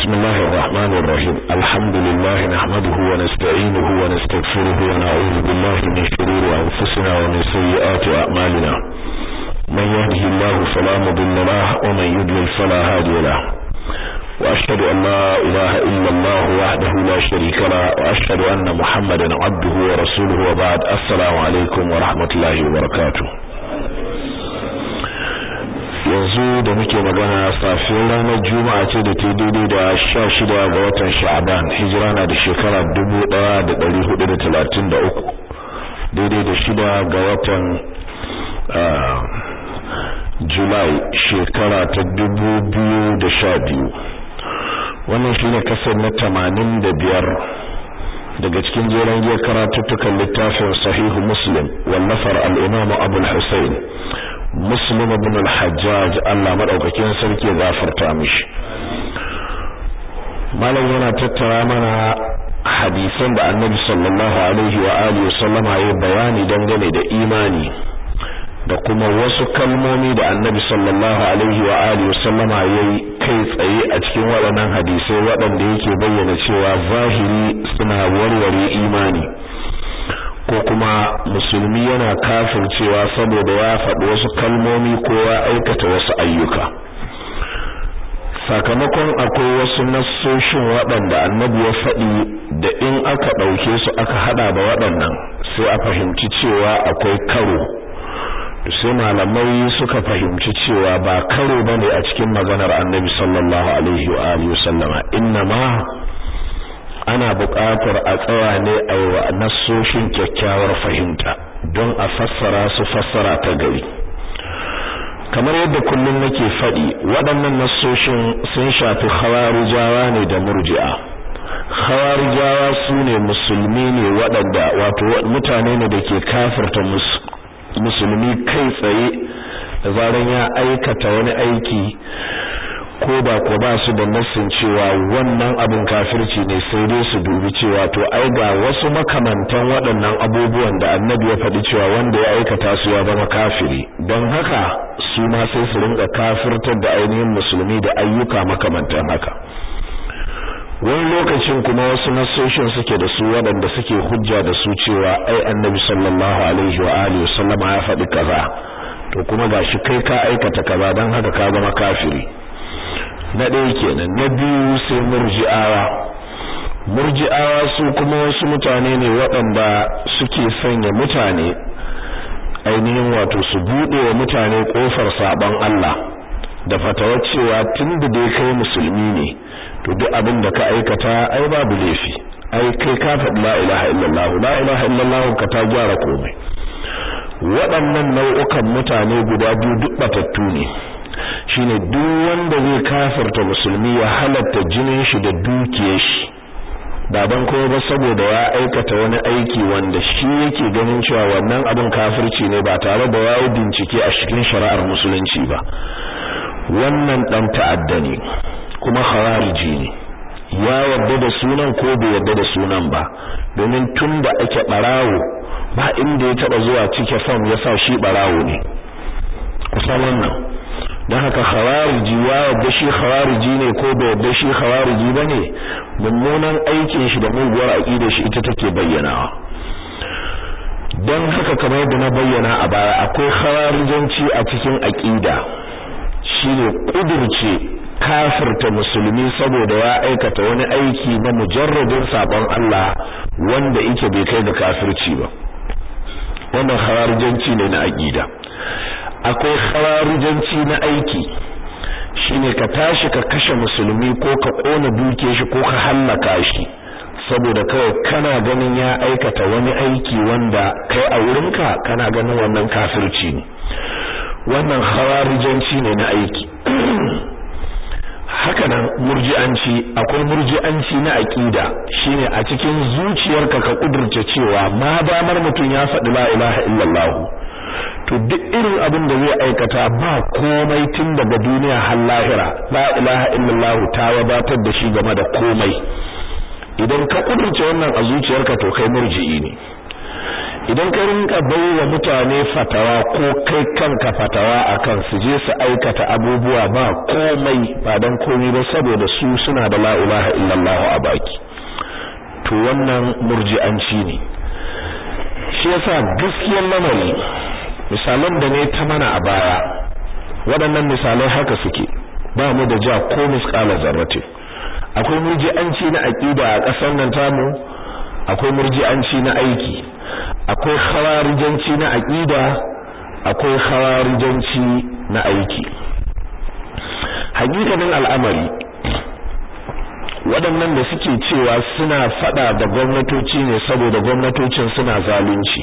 بسم الله الرحمن الرحيم الحمد لله نحمده ونستعينه ونستغفره ونعوذ بالله من شرور أنفسنا ومن سيئات أعمالنا من يهده الله فلا مضل له ومن يضلل فلا هادي له وأشهد أن لا إله إلا الله وحده لا شريك له وأشهد أن محمدا عبده ورسوله وبعد السلام عليكم ورحمة الله وبركاته yanzu da muke magana safiyar ranar juma'a ce da ta daidai da sha shida ga watan sha'aban hijira na da shekara dubu ɗaya da ɗari hudu da talatin da uku daidai da shida ga watan julai shekara ta dubu biyu da sha biyu wannan shine kasar na tamanin da biyar daga cikin jeren giyar karatuttukan littafin sahihu muslim wallafar al'imamu abul hussein muslim ibn al-hajjaj Allah madaukakin sarki ya gafarta mishi malam yana tattara mana hadisan da annabi sallallahu alaihi wa alihi wasallama ya bayani dangane da imani da kuma wasu kalmomi da annabi sallallahu alaihi wa alihi wasallama yayi kai tsaye a cikin waɗannan hadisai waɗanda yake bayyana cewa zahiri suna warware imani ko kuma musulmi yana kafircewa saboda ya faɗi wasu kalmomi ko ya aikata wasu ayyuka sakamakon akwai wasu nassoshin waɗanda annabi ya faɗi da in aka ɗauke su aka haɗa da waɗannan sai a fahimci cewa akwai karo sai malamai suka fahimci cewa ba karo bane a cikin maganar annabi sallallahu alaihi wa alihi wasallama innama ana buƙatar a tsaya ne a yi wa nassoshin kyakkyawar fahimta don a fassara su fassara ta gari kamar yadda kullum nake faɗi waɗannan nassoshin sun shafi khawarijawa ne da murji'a khawarijawa su ne musulmi ne waɗanda wato mutane ne da ke kafirta musulmi kai tsaye da zaran ya aikata wani aiki ko ba ko ba su da nassin cewa wannan abin kafirci ne sai dai su dubi cewa to ai ga wasu makamantan waɗannan abubuwan da annabi ya faɗi cewa wanda ya aikata su ya zama kafiri don haka su ma sai su rinka kafirtar da ainihin musulmi da ayyuka makamantan haka wani lokacin kuma wasu nasoshin suke da su waɗanda suke hujja da su cewa ai annabi sallallahu alaihi wa alihi wasallama ya faɗi kaza to kuma gashi kai ka aikata kaza don haka ka zama kafiri na ɗaya kenan na biyu sai murji'awa murji'awa su kuma wasu mutane ne waɗanda suke sanya mutane ainihin wato su buɗe wa mutane ƙofar saɓon Allah da fatawar cewa tun da dai kai musulmi ne to duk abin da ka aikata ai babu laifi ai kai ka faɗi la ilaha illallah la ilaha illallah ka ta gyara komai waɗannan nau'ukan mutane guda biyu duk batattu ne shine duk wanda zai kafirta musulmi ya halatta jinin shi da dukiyar shi ba dan kowa ba saboda ya aikata wani aiki wanda shi yake ganin cewa wannan abin kafirci ne ba tare da yayi bincike a cikin shari'ar musulunci ba wannan dan ta'adda ne kuma khawariji ne ya yarda da sunan ko bai yarda da sunan ba domin tunda ake barawo ba inda ya taba zuwa cike form yasa shi barawo ne kusan wannan don haka khawariji ya yadda shi khawariji ne ko bai yadda shi khawariji bane mummunan aikin shi da muguwar aqidar shi ita take bayyanawa don haka kamar yadda na bayyana a baya akwai khawarijanci a cikin aqida shine kudurce kafirta musulmi saboda ya aikata wani aiki na mujarradin sabon Allah wanda yake bai kai ga kafirci ba wannan khawarijanci ne na aqida akwai khawarijanci na aiki shine ka tashi ka kashe musulmi ko ka kona duke shi ko ka hallaka shi saboda kawai kana ganin ya aikata wani aiki wanda kai a wurinka kana ganin wannan kafirci ne wannan khawarijanci ne na aiki hakanan murji'anci akwai murji'anci na aqida shine a cikin zuciyarka ka kudurce cewa ma damar mutum ya faɗi la ilaha illallah to duk irin abin da zai aikata ba komai tun daga duniya har lahira la ilaha illallah ta wadatar da shi game da komai idan ka kudurce wannan a zuciyarka to kai murji'i ne idan ka rinka baiwa mutane fatawa ko kai kanka fatawa akan su je su aikata abubuwa ba komai ba dan komai ba saboda su suna da la ilaha illallah a baki to wannan murji'anci ne shi yasa gaskiyar lamari misalan da ne ta mana a baya waɗannan misalai haka suke ba mu da ja ko misqala zarratin akwai murji'anci na aqida a ƙasar nan tamu akwai murji'anci na aiki akwai khawarijanci na aqida akwai khawarijanci na aiki hakikanin al'amari waɗannan da suke cewa suna fada da gwamnatoci ne saboda gwamnatocin suna zalunci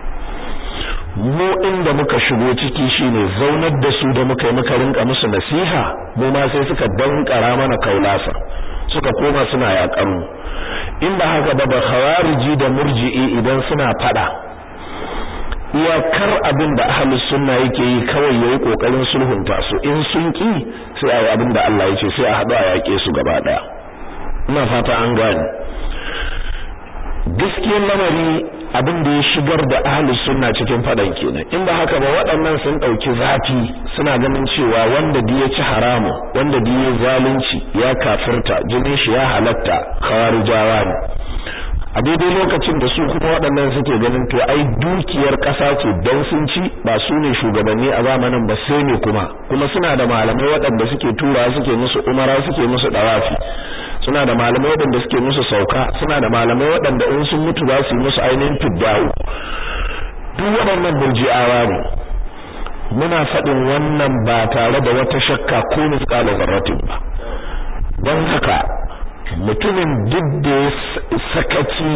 mu inda muka shigo ciki shine zaunar da su da muka yi muka rinka musu nasiha mu ma sai suka dankara mana kaulasa suka koma suna yakan mu inda haka ba da khawariji da murji'i idan suna fada iyakar abin da ahlus sunna yake yi kawai yayi kokarin sulhunta su in sun ki sai ayi abin da Allah yake sai a hadu a yake su gaba daya ina fata an gane gaskiyar lamari abin da ya shigar da ahlus sunna cikin fadan kenan in ba haka ba waɗannan sun ɗauki zafi suna ganin cewa wanda da ya ci haramu wanda da ya zalunci ya kafirta jinin shi ya halatta khawarijawa ne a daidai lokacin da su kuma waɗannan suke ganin to ai dukiyar ƙasa ce don sun ci ba su ne shugabanni a zamanin ba sai ne kuma kuma suna da malamai waɗanda suke tura suke musu umara suke musu dawafi suna da malamai waɗanda suke musu sauka suna da malamai waɗanda in sun mutu za su yi musu ainihin fiddawo duk waɗannan burji'awa ne muna faɗin wannan ba tare da wata shakka ko misƙalar zarratin ba don haka mutumin duk da ya sakaci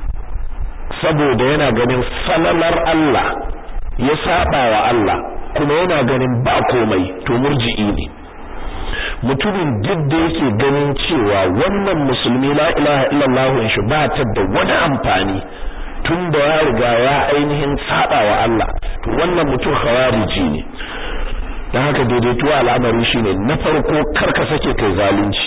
saboda yana ganin falalar Allah ya saba wa Allah kuma yana ganin ba komai to murji'i ne mutumin duk da yake ganin cewa wannan musulmi la ilaha illallah shi ba ta da wani amfani tun da ya riga ya ainihin saba wa Allah to wannan mutum khawariji ne dan haka daidaituwa al'amari shine na farko karka sake kai zalunci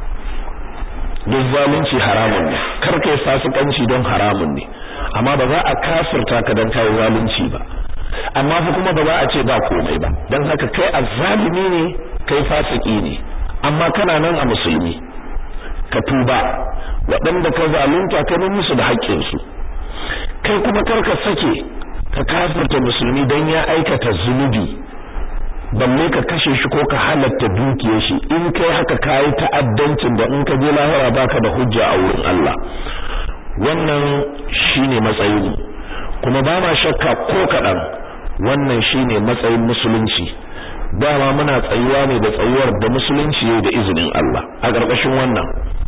duk zalunci haramun ne kar kai fasikanci don haramun ne amma ba za a kafirta ka don kai zalunci ba amma fa kuma ba za a ce ba komai ba dan haka kai azzalimi ne kai fasiki ne amma kana nan a musulmi ka tuba waɗanda ka zalunta ka nan musu da haƙƙinsu kai kuma kar ka sake ka kafirta musulmi dan ya aikata zunubi balle ka kashe shi ko ka halatta dukiyar shi in kai haka kai ta'addancin da in ka je lahira baka da hujja a wurin Allah wannan shine matsayin kuma ba ma shakka ko kadan wannan shine matsayin musulunci dama muna tsayuwa ne da tsayuwar da musulunci yayi da izinin Allah a ƙarƙashin wannan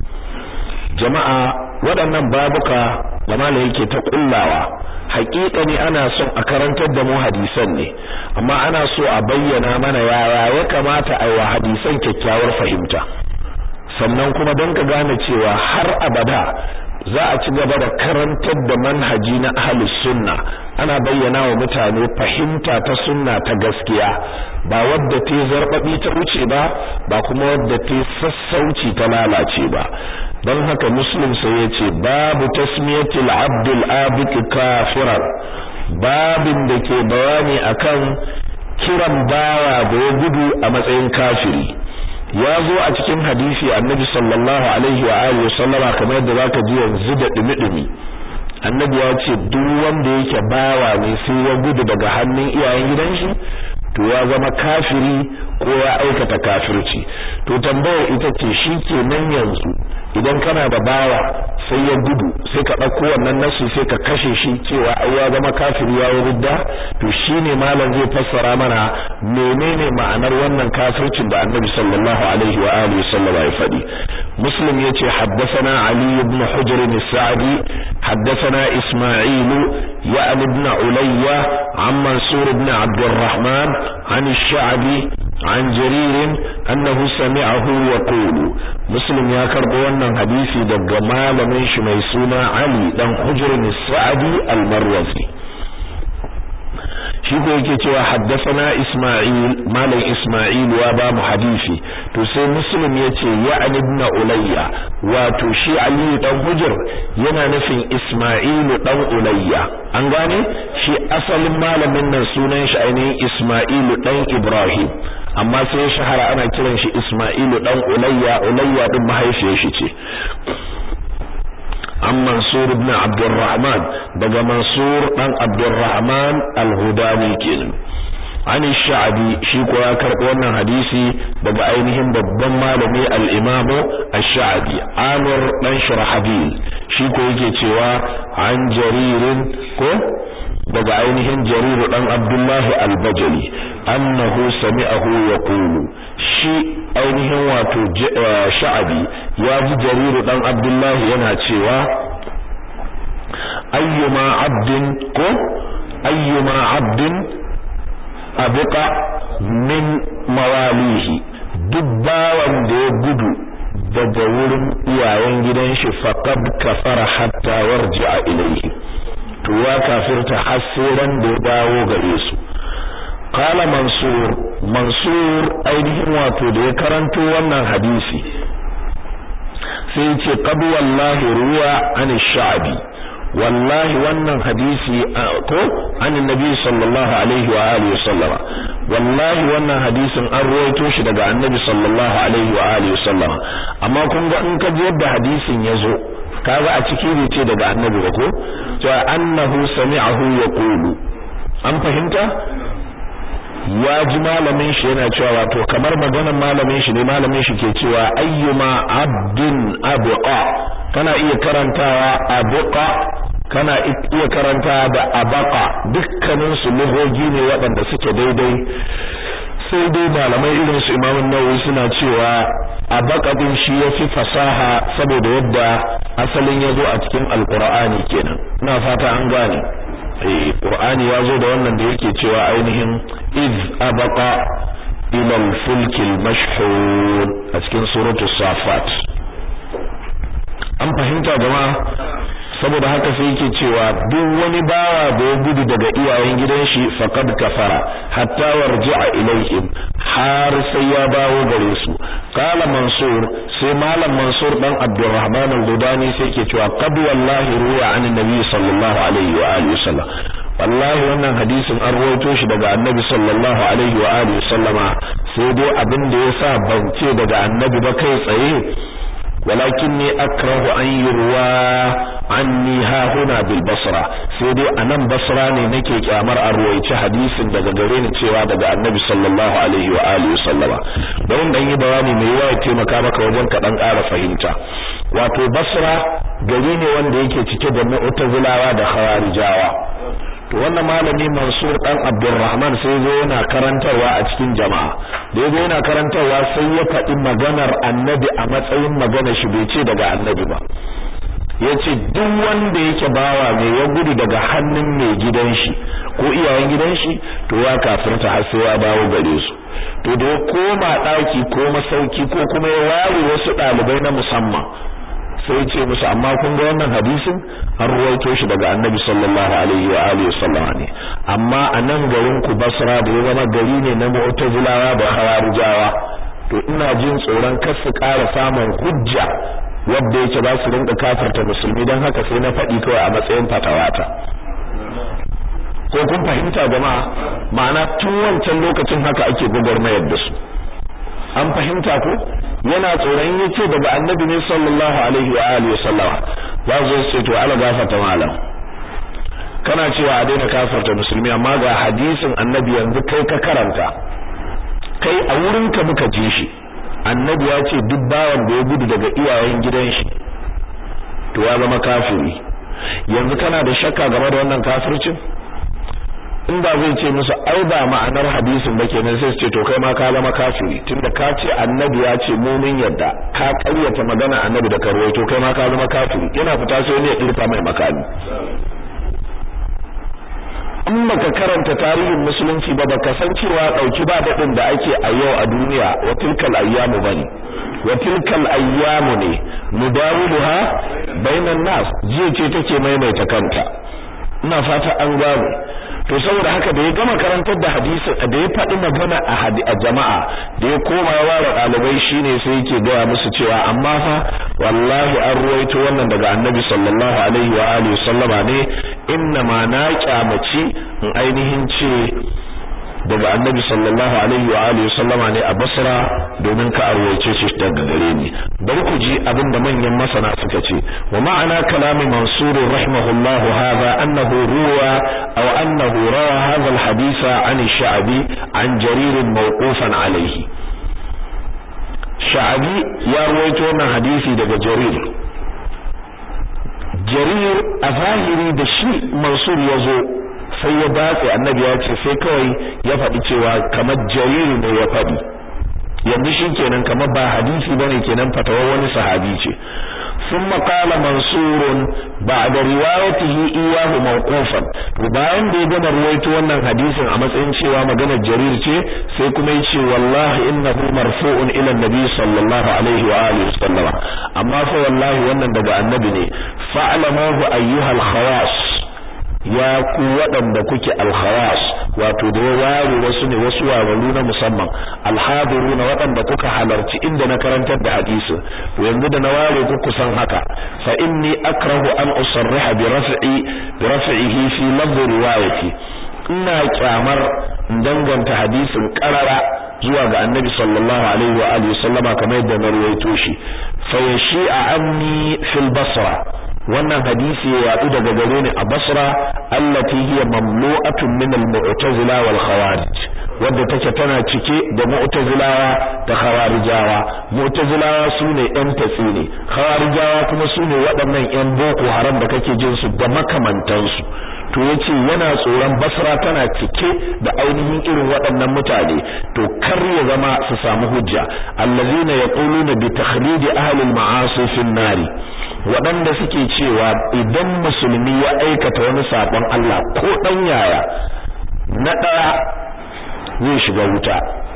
jama'a waɗannan babuka da malai yake ta kullawa haƙiƙa ne ana son a karantar da mu hadisan ne amma ana so a bayyana mana yaya ya kamata a yi wa hadisan kyakkyawar fahimta sannan kuma don ka gane cewa har abada za a ci gaba da karantar da manhaji na ahlus sunna ana bayyana wa mutane fahimta ta sunna ta gaskiya ba wadda ta zarbabi ta wuce ba ba kuma wadda ta sassauci ta lalace ba don haka muslim sai ya ce babu tasmiyatul abdul abik kafiran babin da ke bayani akan kiran bawa da ya gudu a matsayin kafiri ya zo a cikin hadisi annabi sallallahu alaihi wa alihi sallama kamar yadda zaka ji yanzu da dumi-dumi annabi ya ce duk wanda yake bawa ne sai ya gudu daga hannun iyayen gidan shi to ya zama kafiri ko ya aikata kafirci to tambayar ita ce shi kenan yanzu idan kana da bawa sai ya gudu sai ka ɗauko wannan nasu sai ka kashe shi cewa ai ya zama kafiri ya ridda to shine malam zai fassara mana menene ma'anar wannan kafircin da annabi sallallahu alaihi wa alihi sallam ya faɗi muslim yace haddathana ali ibn hujr as-sa'di haddathana isma'il ya ibn ulayya an mansur ibn abd الرحمن عن الشعبي عن جرير أنه سمعه يقول مسلم يا كربو wannan hadisi daga malamin shi mai suna Ali dan Hujr al-Sa'di al-Marwazi shi ko yake cewa haddathana Isma'il malam Isma'il ya ba mu hadisi to sai Muslim yace ya'ni ibn Ulayya wato shi Ali dan Hujr yana nufin Isma'il dan Ulayya an gane shi asalin malamin nan sunan shi ainihin Isma'il dan Ibrahim amma sai shahara ana kiran shi Isma'il dan Ulayya Ulayya din mahaifiyar shi ce an Mansur ibn Abdurrahman daga Mansur dan Abdurrahman al-Hudani kenan an sha'abi shi ko ya karɓi wannan hadisi daga ainihin babban malami al-Imam ash-Sha'bi Amir dan Shurahbil shi ko yake cewa an jaririn ko daga ainihin Jarir dan Abdullah al-Bajali annahu sami'ahu yaqulu shi ainihin wato Sha'abi ya ji Jarir dan Abdullah yana cewa ayyuma abdin ko ayyuma abdin abuka min mawalihi duk bawan da ya gudu daga wurin iyayen gidan shi faqad kafara hatta warji'a ilayhi to ya kafirta har sai ran da ya dawo gare su qala mansur mansur ainihin wato da ya karanto wannan hadisi sai ya ce qad wallahi ruwa an sha'bi wallahi wannan hadisi ko an annabi sallallahu alaihi wa alihi sallama wallahi wannan hadisin an ruwaito shi daga annabi sallallahu alaihi wa alihi sallama amma kun ga in ka ji yadda hadisin yazo kaga a ciki bai ce daga annabi ba ko to annahu sami'ahu yaqulu an fahimta ya ji malamin shi yana cewa wato kamar maganar malamin shi ne malamin shi ke cewa ayyuma abdin abqa kana iya karantawa abqa kana iya karanta da abaka dukkanin su lugogi ne waɗanda suke daidai sai dai malamai irin su Imam Nawawi suna cewa abaka din shi yafi fasaha saboda yadda asalin yazo a cikin Alqur'ani kenan ina fata an gane eh Qur'ani yazo da wannan da yake cewa ainihin iz abaqa ila al-fulk al-mashhur a cikin suratul safat an fahimta jama'a saboda haka sai yake cewa duk wani bawa da ya gudu daga iyayen gidan shi faqad kafara hatta warji'a ilaihim har sai ya dawo gare su qala mansur sai malam mansur dan abdurrahman al-gudani sai yake cewa qad wallahi ruwa an nabi sallallahu alaihi wa alihi wasallam wallahi wannan hadisin an rawaito shi daga annabi sallallahu alaihi wa alihi sallama sai dai abin da yasa ban ce daga annabi ba kai tsaye ولكني أكره أن يروى عني ها هنا بالبصرة سيدي أنا بصرة نكي كامر أرويت حديث daga gare ni cewa daga Annabi sallallahu alaihi wa alihi sallama don dan yi bayani mai yawa taimaka maka wajen ka dan ƙara fahimta wato Basra gari ne wanda yake cike da mu'tazilawa da khawarijawa to wannan malami Mansur dan Abdulrahman sai zo yana karantarwa a cikin jama'a da yazo yana karantarwa sai ya faɗi maganar Annabi a matsayin maganar shi bai ce daga Annabi ba yace duk wanda yake bawa ne ya gudu daga hannun mai gidan shi ko iyayen gidan shi to ya kafirta har sai ya dawo gare su to da ya koma daki ko masauki ko kuma ya ware wasu dalibai na musamman sai ce musu amma kun ga wannan hadisin an ruwaito shi daga annabi sallallahu alaihi wa alihi wasallam ne amma a nan garin ku basra da ya zama gari ne na mu'tazilawa da khawarijawa to ina jin tsoron kar su ƙara samun hujja wadda yake za su rinka kafirta musulmi don haka sai na faɗi kawai a matsayin fatawata ko kun fahimta jama'a ma'ana tun wancan lokacin haka ake gwagwarmayar da su an fahimta ko yana tsoron yace daga annabi ne sallallahu alaihi wa alihi wasallama za su ce to ala gafarta malam kana cewa a daina kafarta musulmi amma ga hadisin annabi yanzu kai ka karanta kai a wurin ka muka ji shi annabi ya ce duk bawan da ya gudu daga iyayen gidan shi to ya zama kafiri yanzu kana da shakka game da wannan kafircin inda zai ce musu ai ba ma'anar hadisin ba kenan sai su ce to kai ma ka zama kafiri tunda ka ce annabi ya ce mu mun yadda ka ƙaryata magana annabi da karwai to kai ma ka zama kafiri yana fita sai ne ya dirka mai makami in baka karanta tarihin musulunci ba baka san cewa dauki ba dadin da ake a yau a duniya wa tilkal ayyamu bane wa tilkal ayyamu ne mudawiluha bainan nas jiya ce take maimaita kanta ina fata an gano to saboda haka da ya gama karantar da hadisin da ya faɗi magana a jama'a da ya koma ya ware ɗalibai shine sai yake gaya musu cewa amma fa wallahi an ruwaito wannan daga annabi sallallahu alaihi wa alihi sallama ne inna ma na kyamaci in ainihin ce daga annabi sallallahu alaihi wa alihi sallama ne a Basra domin ka arwaice shi daga gare ni bari ku ji abin da manyan masana suka ce wa ma'ana kalami mansur rahimahullahu hadha annahu ruwa aw annahu rawa hadha alhadisa an ash-sha'bi an jarir mawqufan alayhi sha'bi ya ruwaito wannan hadisi daga jarir jarir a zahiri da shi mansur ya zo sai ya datse annabi ya ce sai kawai ya faɗi cewa kamar jariri ne ya faɗi yanzu shi kenan kamar ba hadisi bane kenan fatawar wani sahabi ce ثم قال منصور بعد روايته إياه موقوفا bayan da ya gama ruwaito wannan hadisin a matsayin cewa maganar jarir ce sai kuma yace wallahi innahu marfu'un ila annabi sallallahu alaihi wa alihi wasallama amma fa wallahi wannan daga annabi ne fa'lamuhu ayyuhal khawas ya ku waɗanda kuke alkhawas wato da ya ware wasu ne wasu wararu na musamman alhadiru na waɗanda kuka halarci inda na karantar da hadisi to yanzu da na ware ku kusan haka fa inni akrahu an usarriha bi raf'i bi raf'ihi fi lafz riwayati ina kyamar danganta hadisin karara zuwa ga annabi sallallahu alaihi wa alihi sallama kamar yadda na ruwaito shi fa yashi'a anni fil basra wannan hadisi ya yadu daga gare ni a Basra allati hiya mamlu'atun min al-mu'tazila wal khawarij wadda take tana cike da mu'tazilawa da khawarijawa mu'tazilawa sune ɗan tatsi ne khawarijawa kuma sune waɗannan ƴan boko haram da kake jin su da makamantansu to yace yana tsoron Basra tana cike da ainihin irin waɗannan mutane to kar ya zama su samu hujja allazina yaquluna bi takhlidi ahli al-ma'asi fi nari waɗanda suke cewa idan musulmi ya aikata wani saɓon Allah ko ɗan yaya na ɗaya zai shiga wuta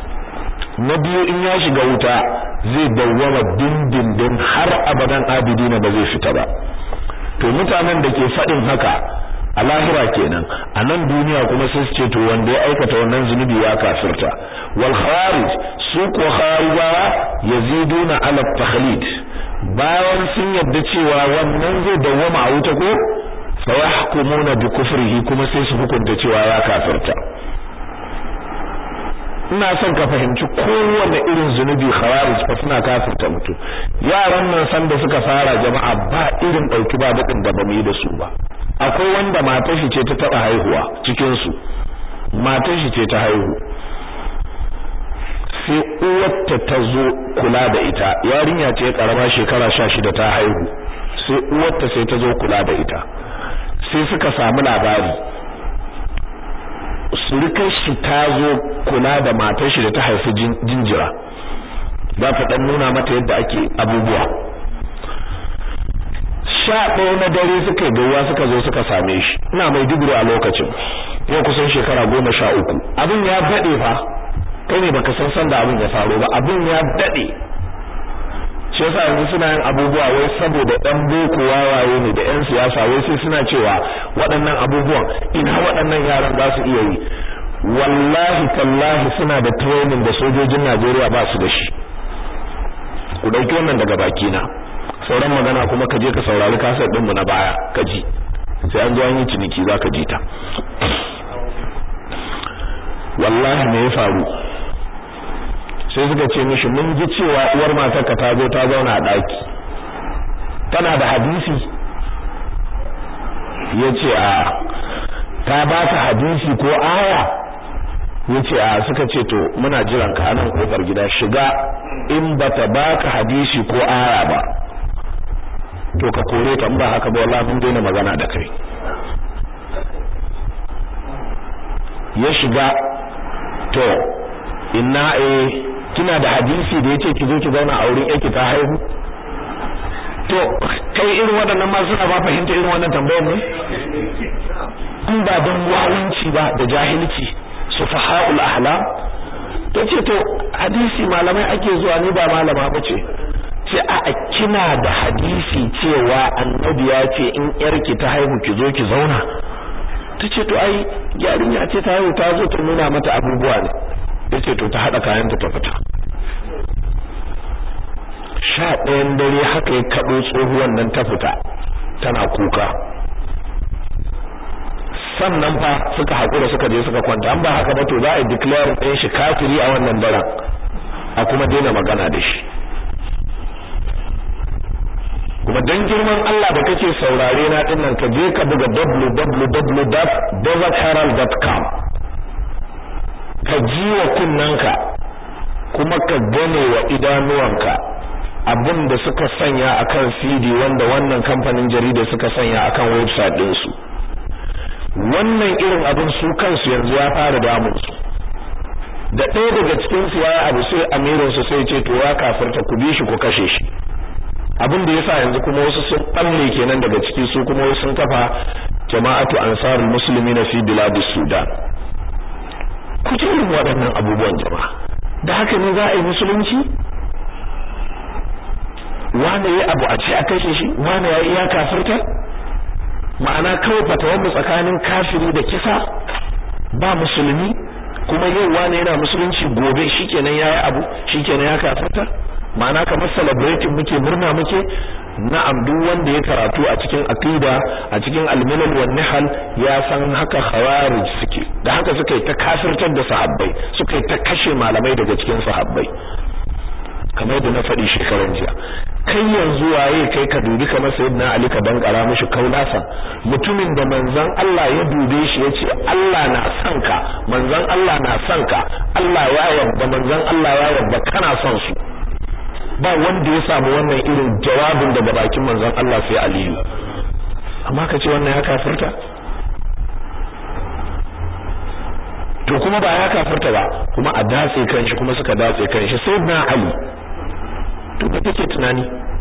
na biyu in ya shiga wuta zai dawwama dindindin har abadan abidina ba zai fita ba to mutanen da ke faɗin haka a lahira kenan a nan duniya kuma sai su ce to wanda ya aikata wannan zunubi ya kafirta wal khawarij su ko khawarijawa yaziduna ala takhlid bayan sun yadda cewa wannan zai dawwama a wuta ko fa yahkumuna bi kufrihi kuma sai su hukunta cewa ya kafirta ina son ka fahimci kowanne irin zunubi khawarij fa suna kafirta mutum yaran nan san da suka fara jama'a ba irin dauki ba dadin da bamu yi da su ba akwai wanda matar shi ce ta taba haihuwa cikin su matar shi ce ta haihu sai uwarta ta zo kula da ita yarinya ce karama shekara 16 ta haihu sai uwarta sai ta zo kula da ita sai suka samu labari surukar shi ta zo kula da matar shi da ta haifi jinjira za ta dan nuna mata yadda ake abubuwa sha ɗaya na dare suka yi gauwa suka zo suka same shi ina mai duburu a lokacin yau kusan shekara goma sha uku abin ya daɗe fa kai ne baka san san da abin ya faru ba abin ya daɗe shi yasa yanzu suna yin abubuwa wai saboda ɗan boko wawaye ne da ƴan siyasa wai sai suna cewa waɗannan abubuwan ina waɗannan yaran za su iya yi wallahi tallahi suna da training da sojojin Najeriya ba su da shi ku ɗauki wannan daga baki na sauran magana kuma ka je ka saurari kasar ɗinmu na baya ka ji sai an zo an yi ciniki za ka ji ta wallahi me ya faru sai suka ce mishi mun ji cewa uwar matarka ta zo ta zauna a ɗaki tana da hadisi ya ce a ta ba ka hadisi ko aya ya ce a suka ce to muna jiran ka anan kofar gida shiga in bata baka hadisi ko aya ba to ka kore ta ba haka ba wallahi mun daina magana da kai ya shiga to inna eh kina da hadisi da yace ki zo ki zauna a wurin yake ta haihu to kai irin waɗannan ma suna ba fahimta irin wannan tambayar ne in ba don wawanci ba da jahilci sufahaul ahlam to ce to hadisi malamai ake zuwa ni ba malama bace ce a kina da hadisi cewa annabi ya ce in yarki ta haihu ki zo ki zauna ta ce to ai yarinya ce ta yau ta zo ta nuna mata abubuwa ne ya ce to ta haɗa kayanta ta fita sha ɗayan dare haka ya kaɗo tsohuwan nan ta fita tana kuka sannan fa suka haƙura suka je suka kwanta an ba haka ba to za a declare ɗin shi kafiri a wannan daren a kuma daina magana da shi kuma dan girman Allah da kake saurare na din nan ka je ka buga www.desertherald.com ka ji wa kunnanka kuma ka gane wa idanuwanka abin da suka sanya akan CD wanda wannan kamfanin jarida suka sanya akan website ɗinsu wannan irin abin su kansu yanzu ya fara damun su da ɗaya daga cikin su ya abu sai amirin su sai ce to ya kafirta ku bi shi ku kashe shi abin da yasa yanzu kuma wasu sun balle kenan daga ciki su kuma wasu sun kafa jama'atu ansarul muslimina fi biladis sudan ku ji irin waɗannan abubuwan jama'a da haka ne za a yi musulunci wane ya abu a ce a kashe shi wane ya iya kafirta ma'ana kawai fatawar mu tsakanin kafiri da kisa ba musulmi kuma yau wane yana musulunci gobe shikenan yayi abu shikenan ya kafirta ma'ana kamar celebrating muke murna muke na'am duk wanda ya karatu a cikin aqida a cikin al-milal wan nihal ya san haka khawarij suke da haka suka yi ta kafirtar da sahabbai suka yi ta kashe malamai daga cikin sahabbai kamar da na faɗi shekaran jiya kai yanzu waye kai ka dubi kamar sayyidina ali ka dankara mishi kaulasa mutumin da manzon Allah ya dube shi yace Allah na son ka manzon Allah na son ka Allah ya yarda manzon Allah ya yarda kana son su ba wanda ya samu wannan irin jawabin daga bakin manzon Allah sai Aliyu amma ka ce wannan ya kafirta to kuma ba ya kafirta ba kuma a datse kanshi kuma suka datse kanshi sai na Ali to ka take tunani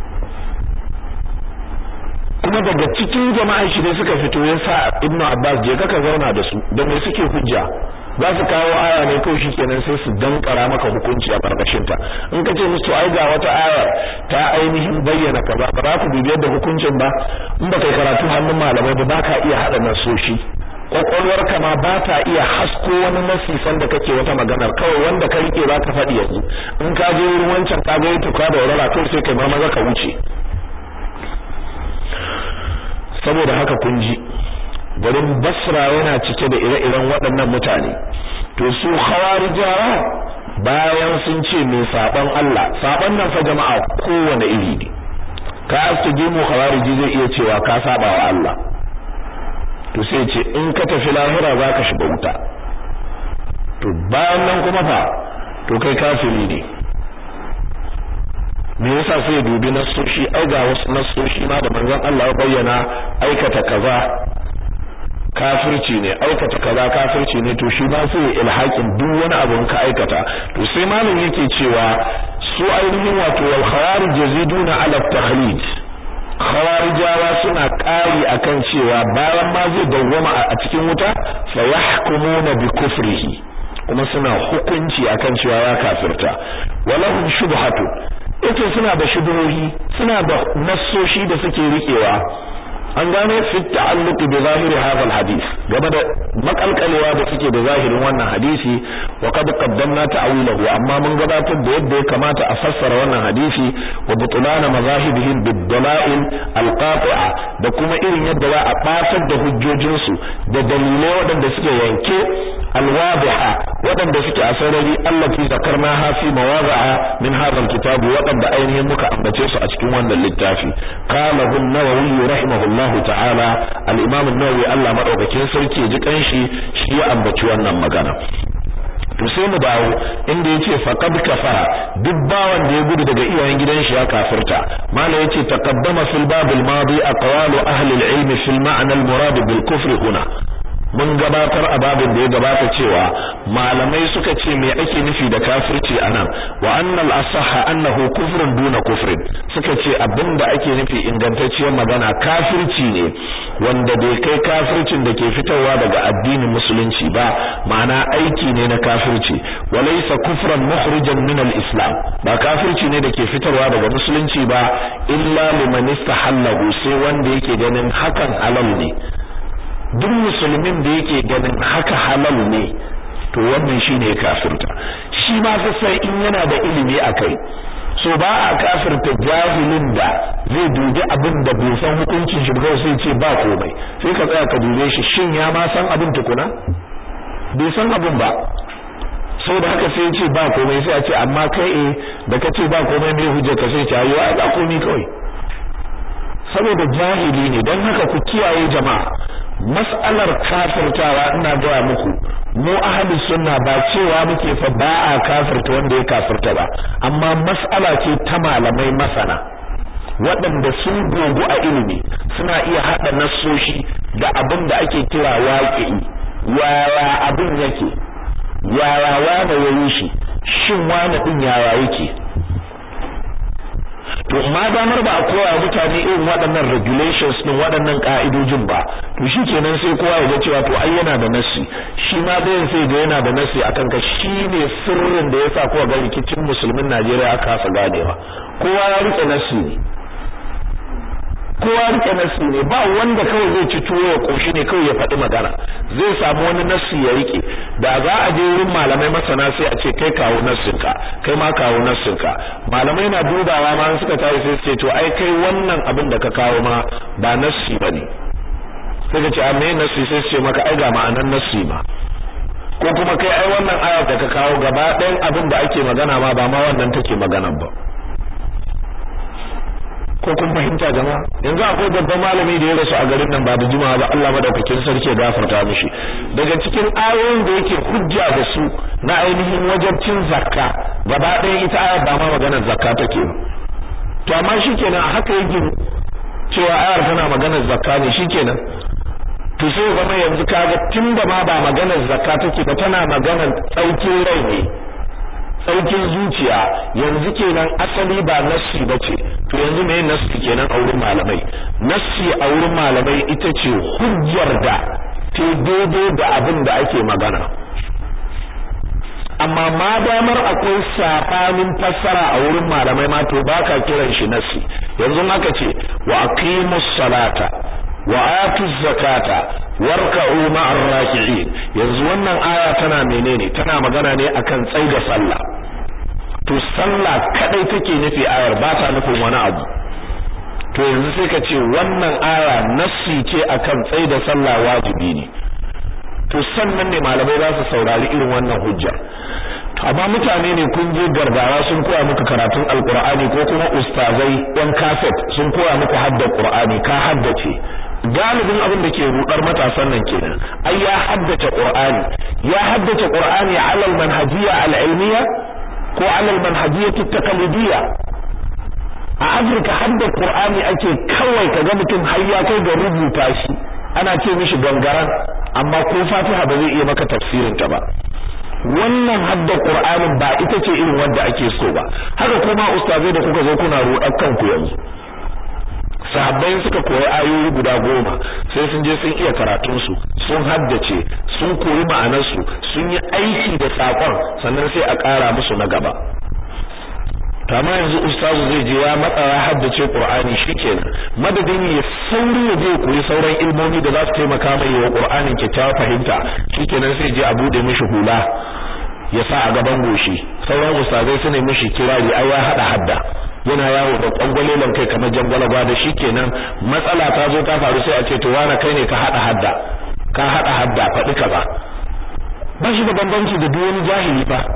kuma daga cikin jama'an shi ne suka fito ya sa Ibn Abbas je ka zauna da su da me suke hujja za su kawo aya ne kawai shikenan sai su dankara maka hukunci a karkashin ta in ka ce musu ai ga wata aya ta ainihin bayyana kaza ba za ku dubi yadda hukuncin ba in ba kai karatu hannun malamai ba ba ka iya hada nasoshi kwakwalwarka ma ba ta iya hasko wani nasisan da kake wata maganar kawai wanda ka rike za ka faɗi yanzu in ka je wurin wancan ka ga tuka da warara kawai sai kai ma maza ka wuce saboda haka kun ji garin basra yana cike da ire-iren waɗannan mutane to su khawarijawa bayan sun ce mai saban Allah saban nan fa jama'a kowane iri ne ka aske mu khawariji zai iya cewa ka saba wa Allah to sai ce in ka tafi lahira zaka shiga wuta to bayan nan kuma fa to kai kafiri ne me yasa sai dubi nasoshi ai ga wasu nasoshi ma da manzon Allah ya bayyana aikata kaza kafirci ne aikata kaza kafirci ne to shi ma sai ilhakin duk wani abu ka aikata to sai malam yake cewa su ainihin wato wal khawarij yaziduna ala takhlid khawarijawa suna ƙari akan cewa bayan ma zai dawwama a cikin wuta fa yahkumuna bi kufrihi kuma suna hukunci akan cewa ya kafirta walahum shubhatu yace suna da shubuhi suna da nassoshi da suke rikewa an gano fi ta'alluq bi zahiri hadha alhadith game da makalkalewa da suke da zahirin wannan hadisi wa qad qaddamna ta'wilahu amma mun gabatar da yadda ya kamata a fassara wannan hadisi wa butulana mazahibihim bid dalail alqati'a da kuma irin yadda za a batar da hujjojin su da dalilai waɗanda suke yanke alwadiha waɗanda suke a sarari allati zakarnaha fi mawadi'a min hadha alkitab waɗanda ainihin muka ambace su a cikin wannan littafi qala an-nawawi rahimahullah Allah ta'ala al-Imam an-Nawawi Allah madaukakin sarki ya ji kanshi shi ya ambaci wannan magana to sai mu dawo inda yace faqad kafara duk bawan da ya gudu daga iyayen gidan shi ya kafirta mala yace taqaddama fil bab al-madi aqwalu ahli al-ilm fil ma'na al-murad bil kufr huna mun gabatar a babin da ya gabata cewa malamai suka ce me ake nufi da kafirci anan wa annal asahha annahu kufrun duna kufrin suka ce abinda ake nufi ingantacciyar magana kafirci ne wanda bai kai kafircin da ke fitowa daga addinin musulunci ba ma'ana aiki ne na kafirci walaysa kufran mukhrijan min al-islam ba kafirci ne da ke fitarwa daga musulunci ba illa liman istahallahu sai wanda yake ganin hakan halal ne duk musulmin da yake ganin haka halal ne to wannan shine kafirta shi ma sai in yana da ilimi akai so ba a kafirta jahilin da zai dubi abin da bai san hukuncin shi ba sai ce ba komai sai ka tsaya ka dube shi shin ya ma san abin tukuna bai san abin ba saboda haka sai ce ba komai sai a ce amma kai eh da kace ba komai me hujja ka sai ce ayo ai ba komai kawai saboda jahili ne don haka ku kiyaye jama'a mas'alar kafirtawa ina gaya muku mu ahli sunna ba cewa muke fa ba a kafirta wanda ya kafirta ba amma mas'ala ce ta malamai masana waɗanda sun gogu a ilimi suna iya haɗa nassoshi da abin da ake kira waƙi'i yaya abin yake yaya wane yayi shi shin wane din yaya yake to ma damar ba a koya mutane irin waɗannan regulations din waɗannan ka'idojin ba to shikenan sai kowa ya ga cewa to ai yana da nasi shi ma bayan sai ga yana da nasi akan ka shine sirrin da yasa kowa ga rikicin musulmin Najeriya aka kasa ganewa kowa ya rike nasi ne kowa rike nasi ne ba wanda kawai zai ci tuwo ya koshi ne kawai ya faɗi magana zai samu wani nasi ya rike da za a je wurin malamai masana sai a ce kai kawo nassinka kai ma kawo nassinka malamai na dubawa ma suka tayi sai su ce to ai kai wannan abin da ka kawo ma ba nassi bane sai ka ce a me nassi sai su ce maka ai ga ma'anan nassi ma ko kuma kai ai wannan ayar da ka kawo gaba ɗayan abin da ake magana ma ba ma wannan take maganan ba ko kun fahimta jama'a yanzu akwai babban malami da ya rasu a garin nan ba da juma'a ba Allah madaukakin sarki ya gafarta mishi daga cikin ayoyin da yake hujja da su na ainihin wajabcin zakka gaba ɗaya ita ayar ba ma maganar zakka take ba to amma shikenan a haka yake cewa ayar tana maganar zakka ne shikenan to sai zama yanzu kaga tunda ma ba maganar zakka take ba tana maganar tsaukin rai ne saukin zuciya yanzu kenan asali ba nassi bace to yanzu me nassi kenan a wurin malamai nassi a wurin malamai ita ce hujjar da ta daidai da abin da ake magana amma ma damar akwai sabanin fassara a wurin malamai ma to baka kiran shi nassi yanzu aka ce wa aqimus salata wa atuz zakata warka'u ma'ar raki'in yanzu wannan aya tana menene tana magana ne akan tsaida sallah to sallah kadai take nufi ayar ba ta nufin wani abu to yanzu sai ka ce wannan aya nassi ce akan tsaida sallah wajibi ne to sannan ne malamai za su saurari irin wannan hujja amma mutane ne kun je gargawa sun koya muku karatun alqur'ani ko kuma ustazai yan kaset sun koya muku hadda qur'ani ka haddace galibin abin da ke rudar matasan nan kenan ai ya haddace qur'ani ya haddace qur'ani ala manhajiyya al-ilmiyya ko ala manhajiyya at-taqlidiyya a Afirka hadda qur'ani ake kawai kaga mutum har ya kai ga rubuta shi ana ce mishi gangaran amma ko Fatiha ba zai iya maka tafsirin ta ba wannan hadda qur'anin ba ita ce irin wanda ake so ba haka kuma ustazai da kuka zo kuna rudar kanku yanzu sahabbai suka koyi ayoyi guda goma sai sun je sun iya karatun su sun haddace sun koyi ma'anar su sun yi aiki da sakon sannan sai a ƙara musu na gaba kama yanzu ustazu zai je ya matsa ya haddace qur'ani shikenan madadin ya sauri ya je koyi sauran ilmomi da za su taimaka mai wa qur'anin kyakkyawar fahimta shikenan sai je a bude mishi hula ya sa a gaban goshi sauran ustazai su ne mishi kirari ai ya hada hadda yana yawo da kwangwalelan kai kamar jangwalagwa da shi kenan matsala ta zo ta faru sai a ce to wani kai ne ka hada hadda ka hada hadda faɗi ka ba ba shi da bambanci da duk wani jahili ba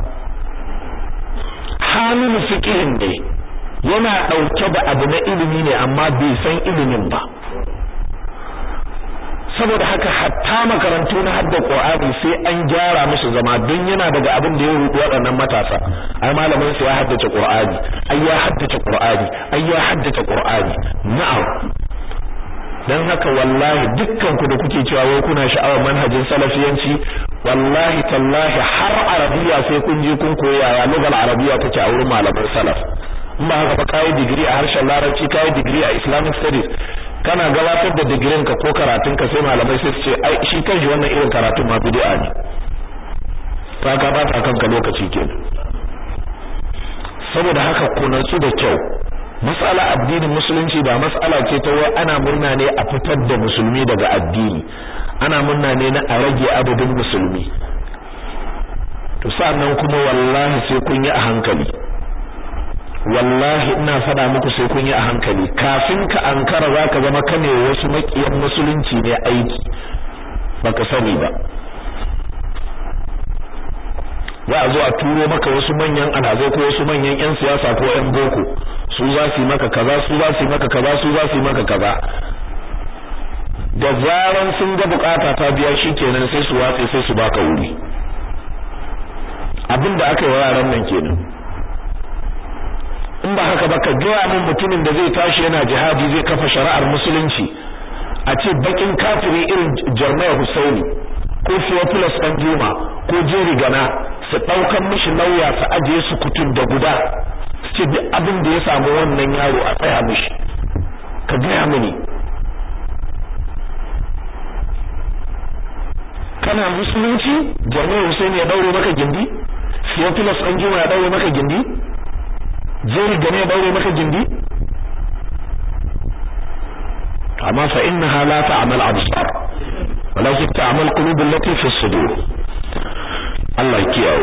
halin fiqihin ne yana dauke da abu na ilimi ne amma bai san ilimin ba saboda haka hatta makarantu na hadda Qur'ani sai an gyara musu zama don yana daga abin da ya rubu waɗannan matasa ai malamin su ya haddace Qur'ani ai ya haddace Qur'ani ai ya haddace Qur'ani na'am dan haka wallahi dukkan ku da kuke cewa wai kuna sha'awar manhajin salafiyanci wallahi tallahi har arabiya sai kun je kun koya ya lugal arabiya take a wurin malaman salaf in ba haka ba kai digiri a harshen larabci kai digiri a islamic studies kana gabatar da digirin ka ko karatun ka sai malamai sai su ce ai shi kanshi wannan irin karatun ma bid'a ne ka ka ba ta kanka lokaci kenan saboda haka ku natsu da kyau mas'ala addinin musulunci ba mas'ala ce ta wai ana murna ne a fitar da musulmi daga addini ana munna ne na a rage adadin musulmi to sannan kuma wallahi sai kun yi a hankali wallahi ina faɗa muku sai kun yi a hankali kafin ka ankara zaka zama kane wasu makiyan musulunci ne aiki baka sani ba za a zo a turo maka wasu manyan alhazai ko wasu manyan yan siyasa ko yan boko su za su yi maka kaza su za su yi maka kaza su za su yi maka kaza da zaran sun ga bukata ta biya shikenan sai su watse sai su baka wuri abin da aka yi wa yaran nan kenan in ba haka ba ka gaya min mutumin da zai tashi yana jihadi zai kafa shari'ar musulunci a ce bakin kafiri irin Jarmaya Husaini ko Theophilus dan Juma ko Jerry Gana su daukan mishi lauya su ajiye su kutun da guda su ce duk abin da ya samu wannan yaro a tsaya mishi ka gaya mini kana musulunci Jarmaya Husaini ya daure maka gindi Theophilus dan Juma ya daure maka gindi Jerry Gana ya daure maka gindi amma fa innaha la ta'mal absar walakin ta'mal qulub allati fi sudur Allah kiyaye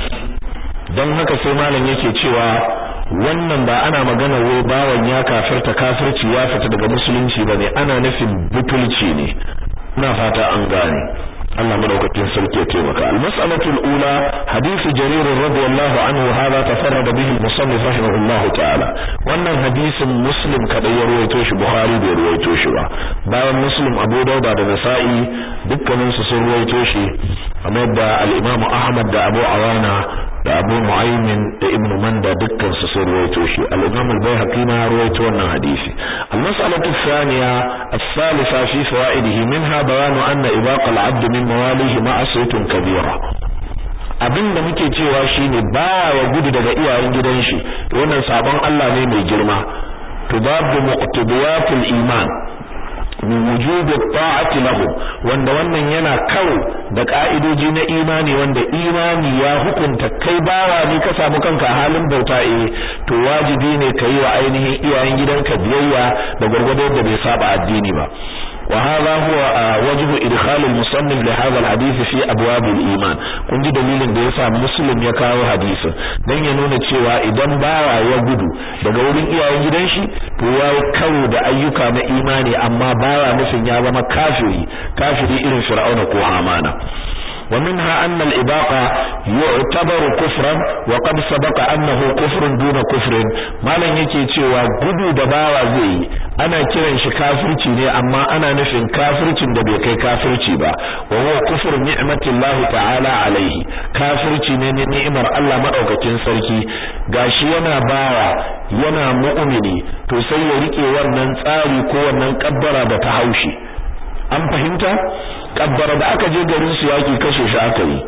dan haka sai malam yake cewa wannan ba ana magana wai bawan ya kafirta kafirci ya fita daga musulunci bane ana nufin butulci ne ina fata an gane Allah madaukakin sarki ya taimaka al-mas'alatu al-ula hadith jarir radiyallahu anhu hada tafarrada bihi al-musannif rahimahullah ta'ala wannan hadisin muslim kadai ya ruwaito shi bukhari bai ruwaito shi ba bayan muslim abu dauda da nasa'i dukkanin su sun ruwaito shi amma da al-imam ahmad da abu awana da abu mu'aymin da ibnu manda dukkan su sun ruwaito shi al-imam al-baihaqi ma ruwaito wannan hadisi al-mas'alatu thaniya الثالثة في فوائده منها بيان أن إباق العبد من mawalihi ma'asiyatun kabira abin da muke cewa shine bawa ya gudu daga iyayen gidan shi wannan sabon Allah ne mai girma tudabu muqtadiyatul iman min wujub ta'ati lahu wanda wannan yana karo da ka'idoji na imani wanda imani ya hukunta kai bawa ne ka samu kanka halin bauta eh to wajibi ne kai wa ainihin iyayen gidanka biyayya da gurgurdo da bai saba addini ba وهذا هو وجه ادخال المصنف لهذا الحديث في ابواب الايمان kun ji dalilin da yasa muslim ya kawo hadisin dan ya nuna cewa idan bawa ya gudu daga wurin iyayen gidan shi to ya karo da ayyuka na imani amma baya nufin ya zama kafiri kafiri irin fir'auna ko hamana ومنها أن الإباقة يعتبر كفرا وقد سبق أنه كفر دون كفر ما لن يكي تيوى قدو دباوة زي أنا كيرن شكافرتي ني أما أنا نفن كافرتي دبيكي كافرتي با وهو كفر نعمة الله تعالى عليه كافرتي ني نعمر الله مدعوك تنسركي gashi yana bawa yana mu'mini to sai ya rike wannan tsari ko wannan kabbara da ta haushi an fahimta kabbara da aka je garin su yaki kashe shi aka yi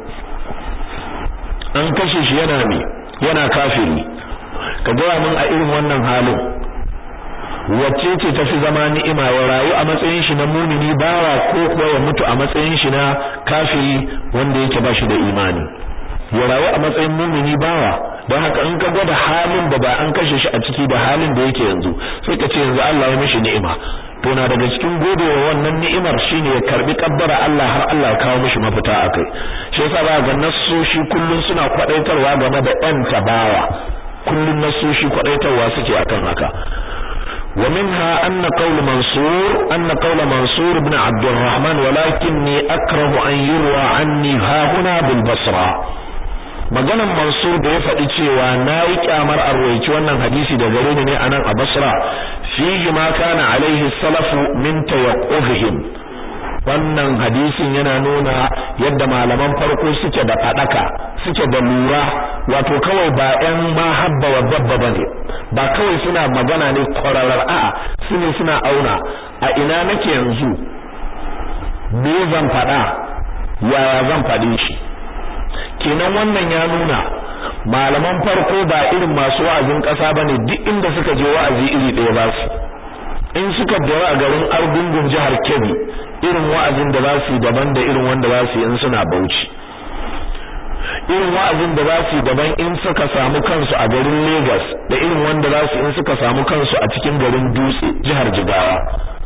an kashe shi yana me yana kafiri ka ga mun a irin wannan halin wacce ce tafi zama ni'ima ya rayu a matsayin shi na mumini bawa ko kuwa ya mutu a matsayin shi na kafiri wanda yake ba shi da imani ya rayu a matsayin mumini bawa don haka in ka gwada halin da ba an kashe shi a ciki da halin da yake yanzu sai ka ce yanzu Allah ya mishi ni'ima to na daga cikin godewa wannan ni'imar shine ya karbi kabbara Allah har Allah ya kawo mishi mafita akai shi yasa ba ga nassoshi kullun suna kwadaitarwa game da ɗan tabawa kullun nassoshi kwadaitarwa suke akan haka ومنها أن قول منصور أن قول منصور بن عبد الرحمن ولكني أكره أن يروى عني ها هنا بالبصرة maganan Mansur da ya faɗi cewa na yi kyamar arwaici wannan hadisi da gare ni ne a nan a Basra fihi ma kana alaihi salafu min tayaqqufihim wannan hadisin yana nuna yadda malaman farko suke da fadaka suke da lura wato kawai ba ƴan ma habba wa babba bane ba kawai suna magana ne kwararar a'a sune suna auna a ina nake yanzu me zan faɗa yaya zan faɗi shi kenan wannan ya nuna malaman farko ba irin masu wa'azin ƙasa bane duk inda suka je wa'azi iri ɗaya ba su in suka dawo a garin Argungun jihar Kebbi irin wa'azin da za su yi daban da irin wanda za su yi in suna Bauchi irin wa'azin da za su yi daban in suka samu kansu a garin Lagos da irin wanda za su in suka samu kansu a cikin garin Dutse jihar Jigawa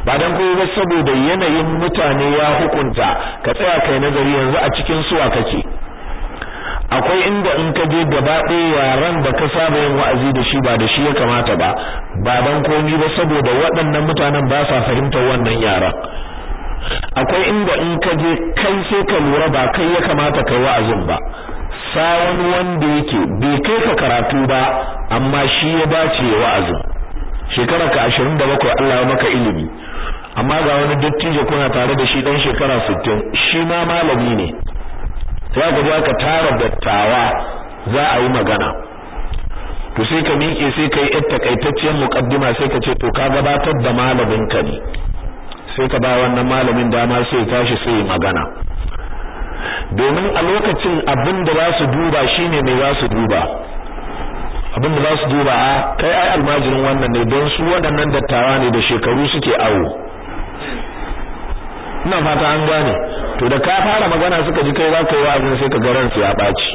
ba dan koyi ba saboda yanayin mutane ya hukunta ka tsaya kai nazari yanzu a cikin suwa kake akwai inda in ka je gaba ɗaya yaran da ka saba yin wa'azi da shi ba da shi ya kamata ba ba dan komi ba saboda waɗannan mutanen ba sa fahimtar wannan yaran akwai inda in ka je kai sai ka lura ba kai ya kamata kai wa'azin ba sa wani wanda yake bai kai ka karatu ba amma shi ya dace wa'azin shekara ka 27 Allah ya maka ilimi amma ga wani dattijo kuna tare da shi dan shekara 60 shi ma malami ne sai ka ga ka tara dattawa za a yi magana to sai ka miƙe sai ka yi yar takaitacciyar muqaddima sai ka ce to ka gabatar da malamin ka ne sai ka ba wannan malamin dama sai ya tashi sai ya magana domin a lokacin abin da za su duba shine mai za su duba abin da za su duba a kai ai almajirin wannan ne don su waɗannan dattawa ne da shekaru suke awo ina fata an gane to da ka fara magana suka ji kai za ka yi wa'azin sai ka ga ransu ya ɓaci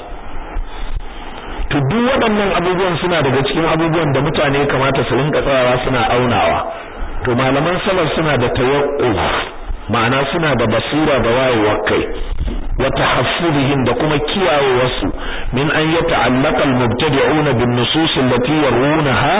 to duk waɗannan abubuwan suna daga cikin abubuwan da mutane kamata su rinka tsayawa suna aunawa to malaman salaf suna da tawakkul ma'ana suna da basira da wayewar kai wa tahaffuzihim da kuma kiyayewarsu min an yata'allaqa al-mubtadi'una bin nusus allati yarunaha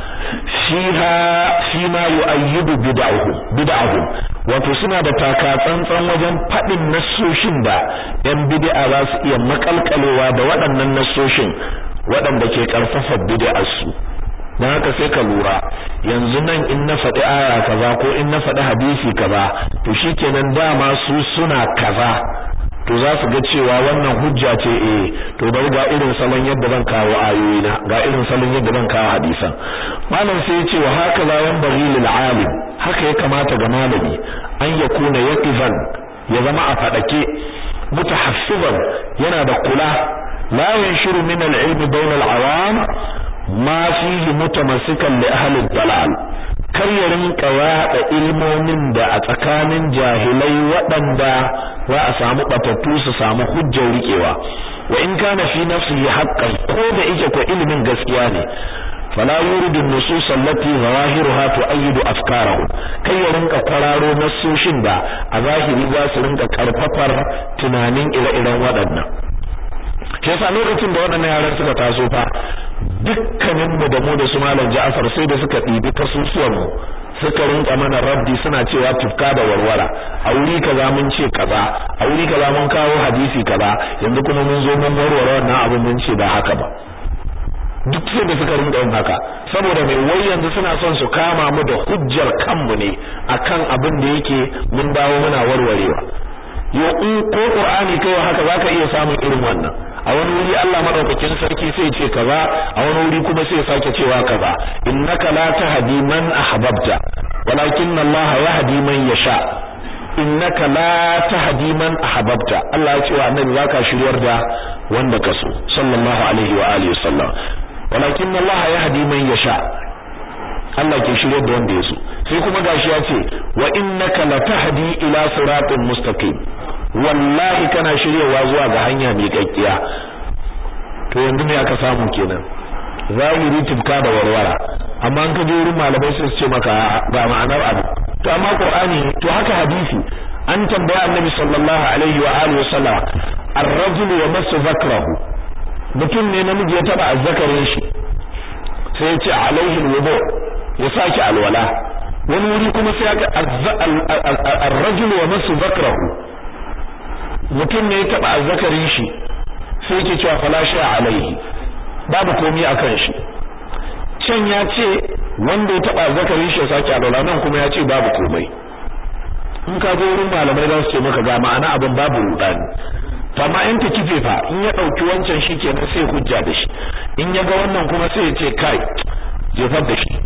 fiha fima yu'ayyidu bid'ahum bid'ahum wato suna da taka tsantsan wajen fadin nassoshin da yan bid'a za su iya makalkalewa da waɗannan nassoshin waɗanda ke karfafa bid'ar su dan haka sai ka lura yanzu nan in na faɗi aya kaza ko in na faɗi hadisi kaza to shikenan dama su suna kaza to za su ga cewa wannan hujja ce eh to bari ga irin salon yadda zan kawo ayoyi na ga irin salon yadda zan kawo hadisan malam sai ya ce wa haka la yanbaghi lil alim haka ya kamata ga malami an yakuna yaqifan ya zama a fadake mutahaffizan yana da kula la yanshiru min al ilmi bayna al awam ma fihi mutamassikan li ahli dalal kar ya rinka yaɗa ilmomin da a tsakanin jahilai waɗanda za a samu batattu su samu hujjar riƙewa wa in kana fi nafsihi haqqan ko da yake ko ilimin gaskiya ne fala yuridu an-nusus allati zawahiruha tu'ayyidu afkarahu kai ya rinka kwararo nasoshin da a zahiri za su rinka karfafar tunanin ire-iren waɗannan shi yasa lokacin da waɗannan yaran suka taso fa dukkanin mu da mu da su malam Ja'far sai da suka ɗibi kasusuwan mu suka rinka mana raddi suna cewa tufka da warwara a wuri kaza mun ce kaza a wuri kaza mun kawo hadisi kaza yanzu kuma mun zo mun warware wannan abin mun ce ba haka ba duk sai da suka rinka yin haka saboda mai wai yanzu suna son su kama mu da hujjar kanmu ne akan abin da yake mun dawo muna warwarewa yo in ko qur'ani kai haka zaka iya samun irin wannan a wani wuri Allah madaukakin sarki sai ce kaza a wani wuri kuma sai sake cewa kaza innaka la tahdi man ahbabta walakin Allah yahdi man yasha innaka la tahdi man ahbabta Allah ya ce wa annabi zaka shiryar da wanda ka so sallallahu alaihi wa alihi wasallam walakin Allah yahdi man yasha Allah ke shiryar da wanda ya so sai kuma gashi ya ce wa innaka la tahdi ila siratin mustaqim wallahi kana shiryewa zuwa ga hanya mai kakkiya to yanzu me aka samu kenan zahiri tibka da warwara amma an ka je wurin malamai sai su ce maka ba ma'anar abu to amma qur'ani to haka hadisi an tambaya annabi sallallahu alaihi wa alihi wasallam ar-rajul yamassu zakrahu mutum ne namiji ya taba azzakarin shi sai ya ce alaihi alwudu ya saki alwala wani wuri kuma sai ya ar-rajul yamassu zakrahu mutum ne ya taba azzakarin shi sai yake cewa fala sha alaihi babu komai akan shi can ya ce wanda ya taba azzakarin shi ya sake alwala nan kuma ya ce babu komai in ka zo wurin malamai za su ce maka ga ma'ana abin babu rudani to amma in ta kife fa in ya dauki wancan shi kenan sai hujja da shi in ya ga wannan kuma sai ya ce kai jefar da shi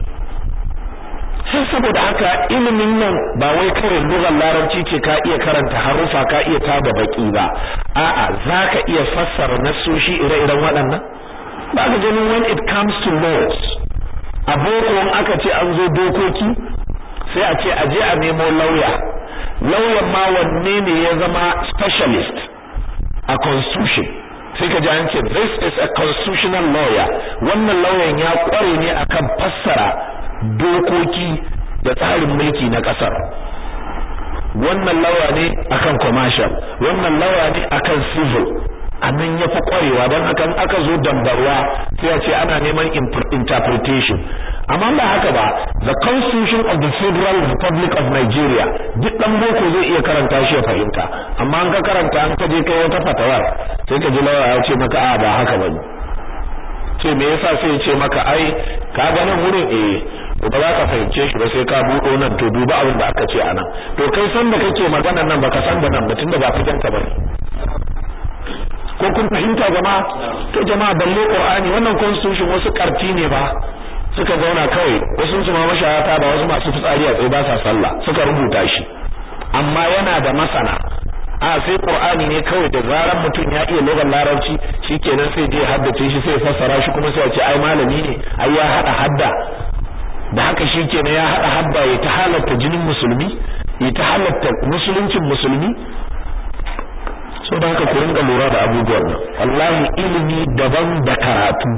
sai saboda haka ilimin nan ba wai kawai lugar larabci ce ka iya karanta harufa ka iya tada baki ba a'a zaka iya fassara nasoshi ire-iren waɗannan ba ka ganin when it comes to laws a boko in aka ce an zo dokoki sai a ce aje a nemo lauya lauyan ma wanne ne ya zama specialist a constitution sai ka ji an ce this is a constitutional lawyer wannan lauyan ya kware ne akan fassara dokoki da tsarin mulki na kasar wannan lawa ne akan commercial wannan lawa ne akan civil anan ya fi kwarewa don haka aka zo dambarwa sai a ce ana neman interpretation amma ba haka ba the constitution of the federal republic of nigeria duk dan boko zai iya karanta shi ya fahimta amma an ka karanta an ka je kai wata fatawar sai ka ji lawa ya ce maka a ba haka bane ce me yasa sai ya ce maka ai ka ga nan wurin eh to ba za ka fahimce shi ba sai ka buɗo nan to duba abin da aka ce anan to kai san da kake magana nan baka san da nan batun da ba fitan ka bane ko kun fahimta jama'a to jama'a balle qur'ani wannan constitution wasu karti ne ba suka zauna kawai wasu su ma mashayata ba wasu masu fitsari a tsaye ba sa sallah suka rubuta shi amma yana da masana a sai qur'ani ne kawai da zaran mutum ya iya lugar larabci shikenan sai je haddace shi sai fassara shi kuma sai ya ce ai malami ne ai ya hada hadda da haka shikenan ya hada hadda ya ta halatta jinin musulmi ya ta halatta musuluncin musulmi so da haka ku ringa lura da abubuwan nan wallahi ilimi daban da karatu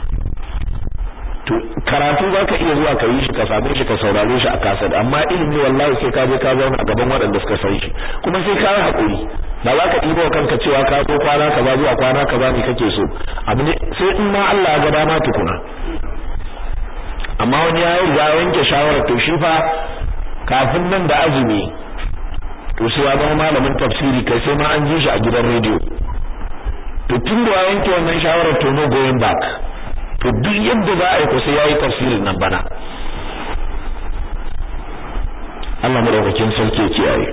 to karatu zaka iya zuwa ka yi shi ka same shi ka saurare shi a kasar amma ilimi wallahi sai ka je ka zauna a gaban waɗanda suka san shi kuma sai ka yi hakuri ba za ka ɗiba kanka cewa ka zo kwana kaza zuwa kwana kaza ne kake so abu ne sai in ma Allah ya ga dama tukuna amma wani ya yi ya yanke shawarar to shi fa kafin nan da azumi to sai ya zama malamin tafsiri kai sai ma an ji shi a gidan rediyo to tun da ya yanke wannan shawarar to no going back to duk yadda za a yi ko sai yayi tafsirin nan bana Allah madaukakin sarki ya kiyaye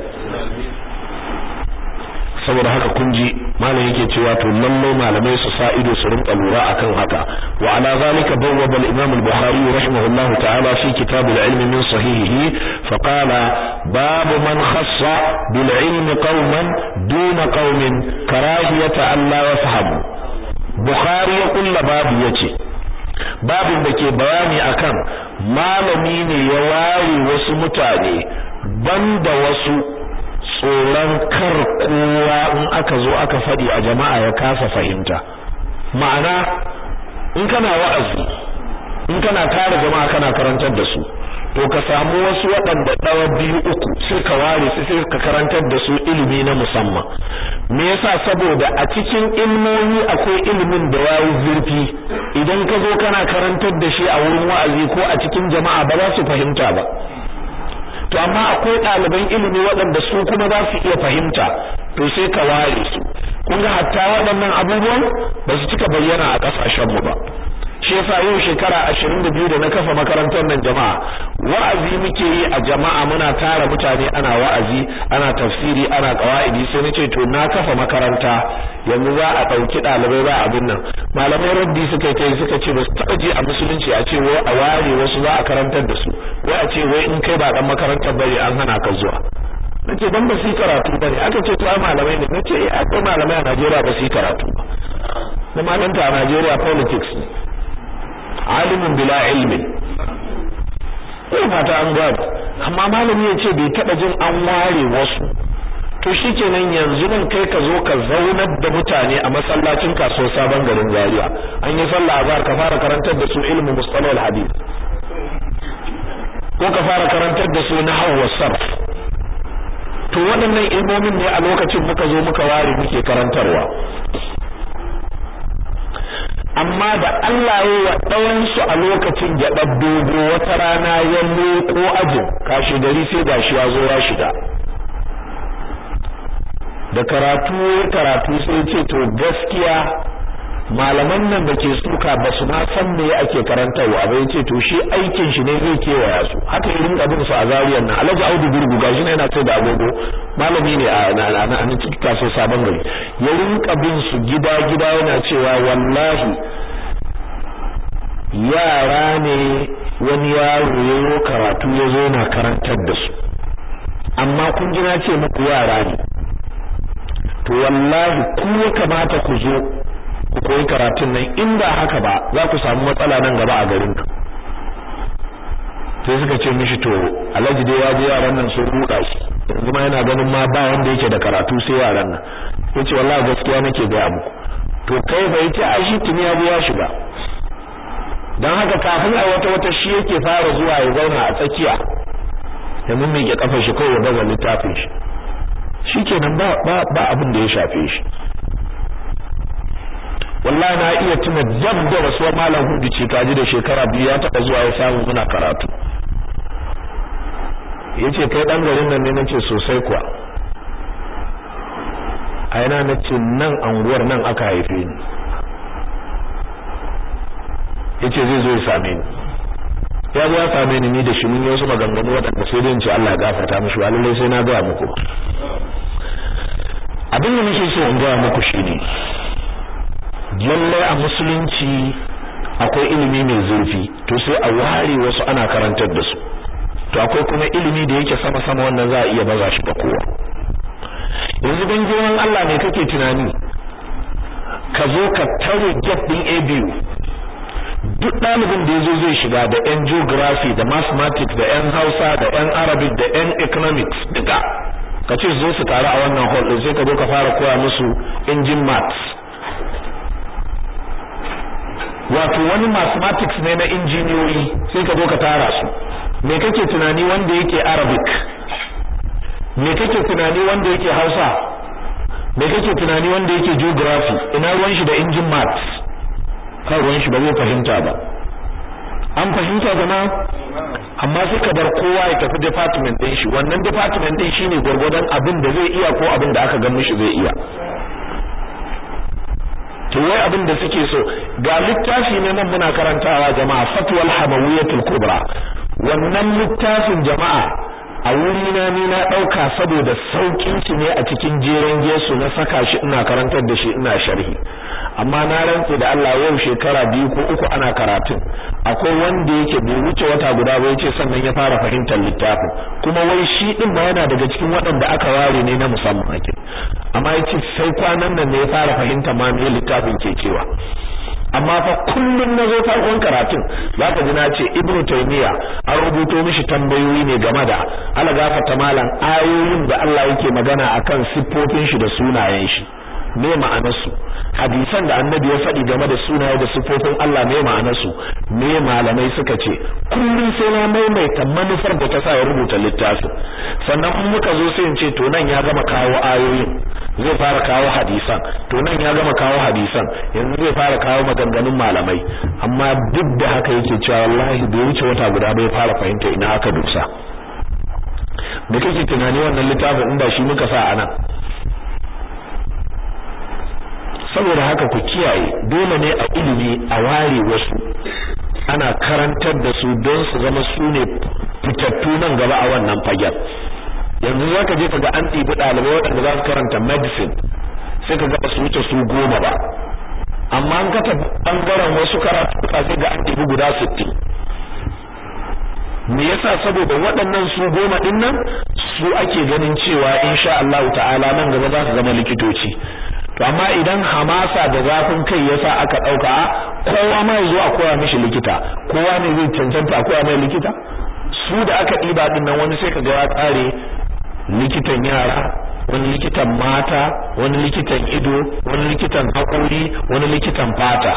saboda haka kun ji malam yake cewa to lalle malamai su sa ido su rinka lura akan haka wa ala zalika bawwaba al-imam al-bukhari rahimahullahu ta'ala fi kitab al-ilm min sahihihi fa qala bab man khassa bil ilm qauman duna qaumin karahiyata an la yafhamu bukhari ya kulla babu yace babin da ke bayani akan malami ne ya ware wasu mutane banda wasu tsoron kar kowa in aka zo aka faɗi a jama'a ya kasa fahimta ma'ana in kana wa'azi in kana tare jama'a kana karantar da su to ka samu wasu waɗanda ɗawa biyu uku sai ka ware su sai ka karantar da su ilimi na musamman me yasa saboda a cikin ilmomi akwai ilimin da yayi zurfi idan ka zo kana karantar da shi a wurin wa'azi ko a cikin jama'a ba za su fahimta ba to amma akwai ɗaliban ilimi waɗanda su kuma za su iya fahimta to sai ka ware su kun ga hatta waɗannan abubuwan ba su cika bayyana a ƙasashenmu ba shi yasa yau shekara 22 da na kafa makarantar nan jama'a wa'azi muke yi a jama'a muna tara mutane ana wa'azi ana tafsiri ana qawaidi sai nace to na kafa makaranta yanzu za a dauki dalibai ba abin nan malamai raddi suka yi suka ce ba su taba je a musulunci a ce wai a ware wasu za a karantar da su wai a ce wai in kai ba dan makarantar bane an hana ka zuwa nace dan ba su yi karatu bane aka ce to ai malamai ne nace eh akwai malamai a Najeriya ba su yi karatu ba na malanta a Najeriya politics ne alimin bila ilmin ko fata an gado amma malami ya ce bai taba jin an ware wasu to shikenan yanzu nan kai ka zo ka zaunar da mutane a masallacin kasuwar sabon garin Zaria an yi sallah azhar ka fara karantar da su ilmin mustalahul hadith ko ka fara karantar da su nahwu sarf to waɗannan ilmomin ne a lokacin muka zo muka ware muke karantarwa amma da Allah ya wa ɗawansu a lokacin gyaɗar dogo wata rana ya leƙo ajin kashi gari sai gashi ya zo ya shiga da karatu karatu sai ce to gaskiya malaman nan da ke suka ba su ma san me ake karantarwa ba yace to shi aikin shi ne zai kewaya su haka irin abin su a zariyar nan Alhaji Audu Gurgu gashi ne yana sai da agogo malami ne a na cikin kaso sabon gari ya rinka bin su gida gida yana cewa wallahi yara ne wani yaro yayo karatu ya zo na karantar da su amma kun ji na ce muku yara ne to wallahi ku ya kamata ku zo ku koyi karatun nan in ba haka ba za ku samu matsala nan gaba a garin ka sai suka ce mishi to alhaji dai ya je yaran nan sun ruda shi yanzu ma yana ganin ma ba wanda yake da karatu sai yaran nan yace wallahi gaskiya nake ga muku to kai bai ce a shi tuni ya ya shiga dan haka kafin a wata wata shi yake fara zuwa ya zauna a tsakiya ya mummike kafar shi kawai ya baza littafin shi shikenan ba ba ba abin da ya shafe shi wallahi na iya tuna dab da rasuwar malam hudu ce kaji da shekara biyu ya taba zuwa ya samu muna karatu yace kai dan garin nan ne nace sosai kuwa a yana nace nan anguwar nan aka haife ni yace zai zo ya same ni ya zo ya same ni ni da shi mun yi wasu maganganu waɗanda sai dai in ce Allah ya gafarta mishi wa lallai sai na gaya muku abin da nake so in gaya muku shine lallai a musulunci akwai ilimi mai zurfi to sai a ware wasu ana karantar da su to akwai kuma ilimi da yake sama sama wannan za a iya baza shi ga kowa yanzu dan girman Allah ne kake tunani ka zo ka tare gate din ABU duk ɗalibin da yazo zai shiga da yan geography da mathematics da yan Hausa da yan Arabic da yan economics duka ka ce zo su taru a wannan hall din sai ka zo ka fara koya musu engine maths wato wani mathematics ne na injiniyoyi sai ka zo ka tara su me kake tunani wanda yake arabic me kake tunani wanda yake hausa me kake tunani wanda yake geography ina ruwan shi da engine maths kan ruwan shi ba zai fahimta ba an fahimta zama amma sai ka bar kowa ya tafi department din shi wannan department din shine gurgurdan abin da zai iya ko abin da aka ga mishi zai iya to wai abin da suke so ga littafi ne nan muna karantawa jama'a fatwal hamawiyatul kubra wannan littafin jama'a a wuri na ni na dauka saboda saukin shi ne a cikin jeren gesu na saka shi ina karantar da shi ina sharhi amma na rantse da Allah yau shekara biyu ko uku ana karatun akwai wanda yake bai wuce wata guda ba yace sannan ya fara fahimtar littafin kuma wai shi din ma yana daga cikin waɗanda aka ware ne na musamman ake amma yace sai kwanan nan ne ya fara fahimta ma me littafin ke cewa amma fa kullun nazo farkon karatun zaka ji na ce ibnu taymiya an rubuto mishi tambayoyi ne game da ala gafata malam ayoyin da Allah yake magana akan siffofin shi da sunayen shi me ma'anar su hadisan da annabi ya faɗi game da sunaye da siffofin Allah me ma'anar su me malamai suka ce kullun sai na maimaita manufar da ta sa ya rubuta littafin sannan in muka zo sai in ce to nan ya gama kawo ayoyin zai fara kawo hadisan to nan ya gama kawo hadisan yanzu zai fara kawo maganganun malamai amma duk da haka yake cewa wallahi bai wuce wata guda bai fara fahimta ina aka dusa da kake tunani wannan littafin inda shi muka sa anan saboda haka ku kiyaye dole ne a ilimi a ware wasu ana karantar da su don su zama su ne fitattu nan gaba a wannan fagen yanzu za ka je ka ga an ɗibi ɗalibai waɗanda za su karanta medicine sai ka ga su wuce su goma ba amma an kata ɓangaren wasu karatu sai ga an ɗibi guda sittin me yasa saboda waɗannan su goma ɗin nan su ake ganin cewa insha Allah ta'ala nan gaba za su zama likitoci to amma idan hamasa da zafin kai yasa aka ɗauka kowa ma ya zo a koya mishi likita kowa ne zai cancanta a koya mai likita su da aka ɗiba ɗin nan wani sai ka ga ya tsare likitan yara wani likitan mata wani likitan ido wani likitan haƙori wani likitan fata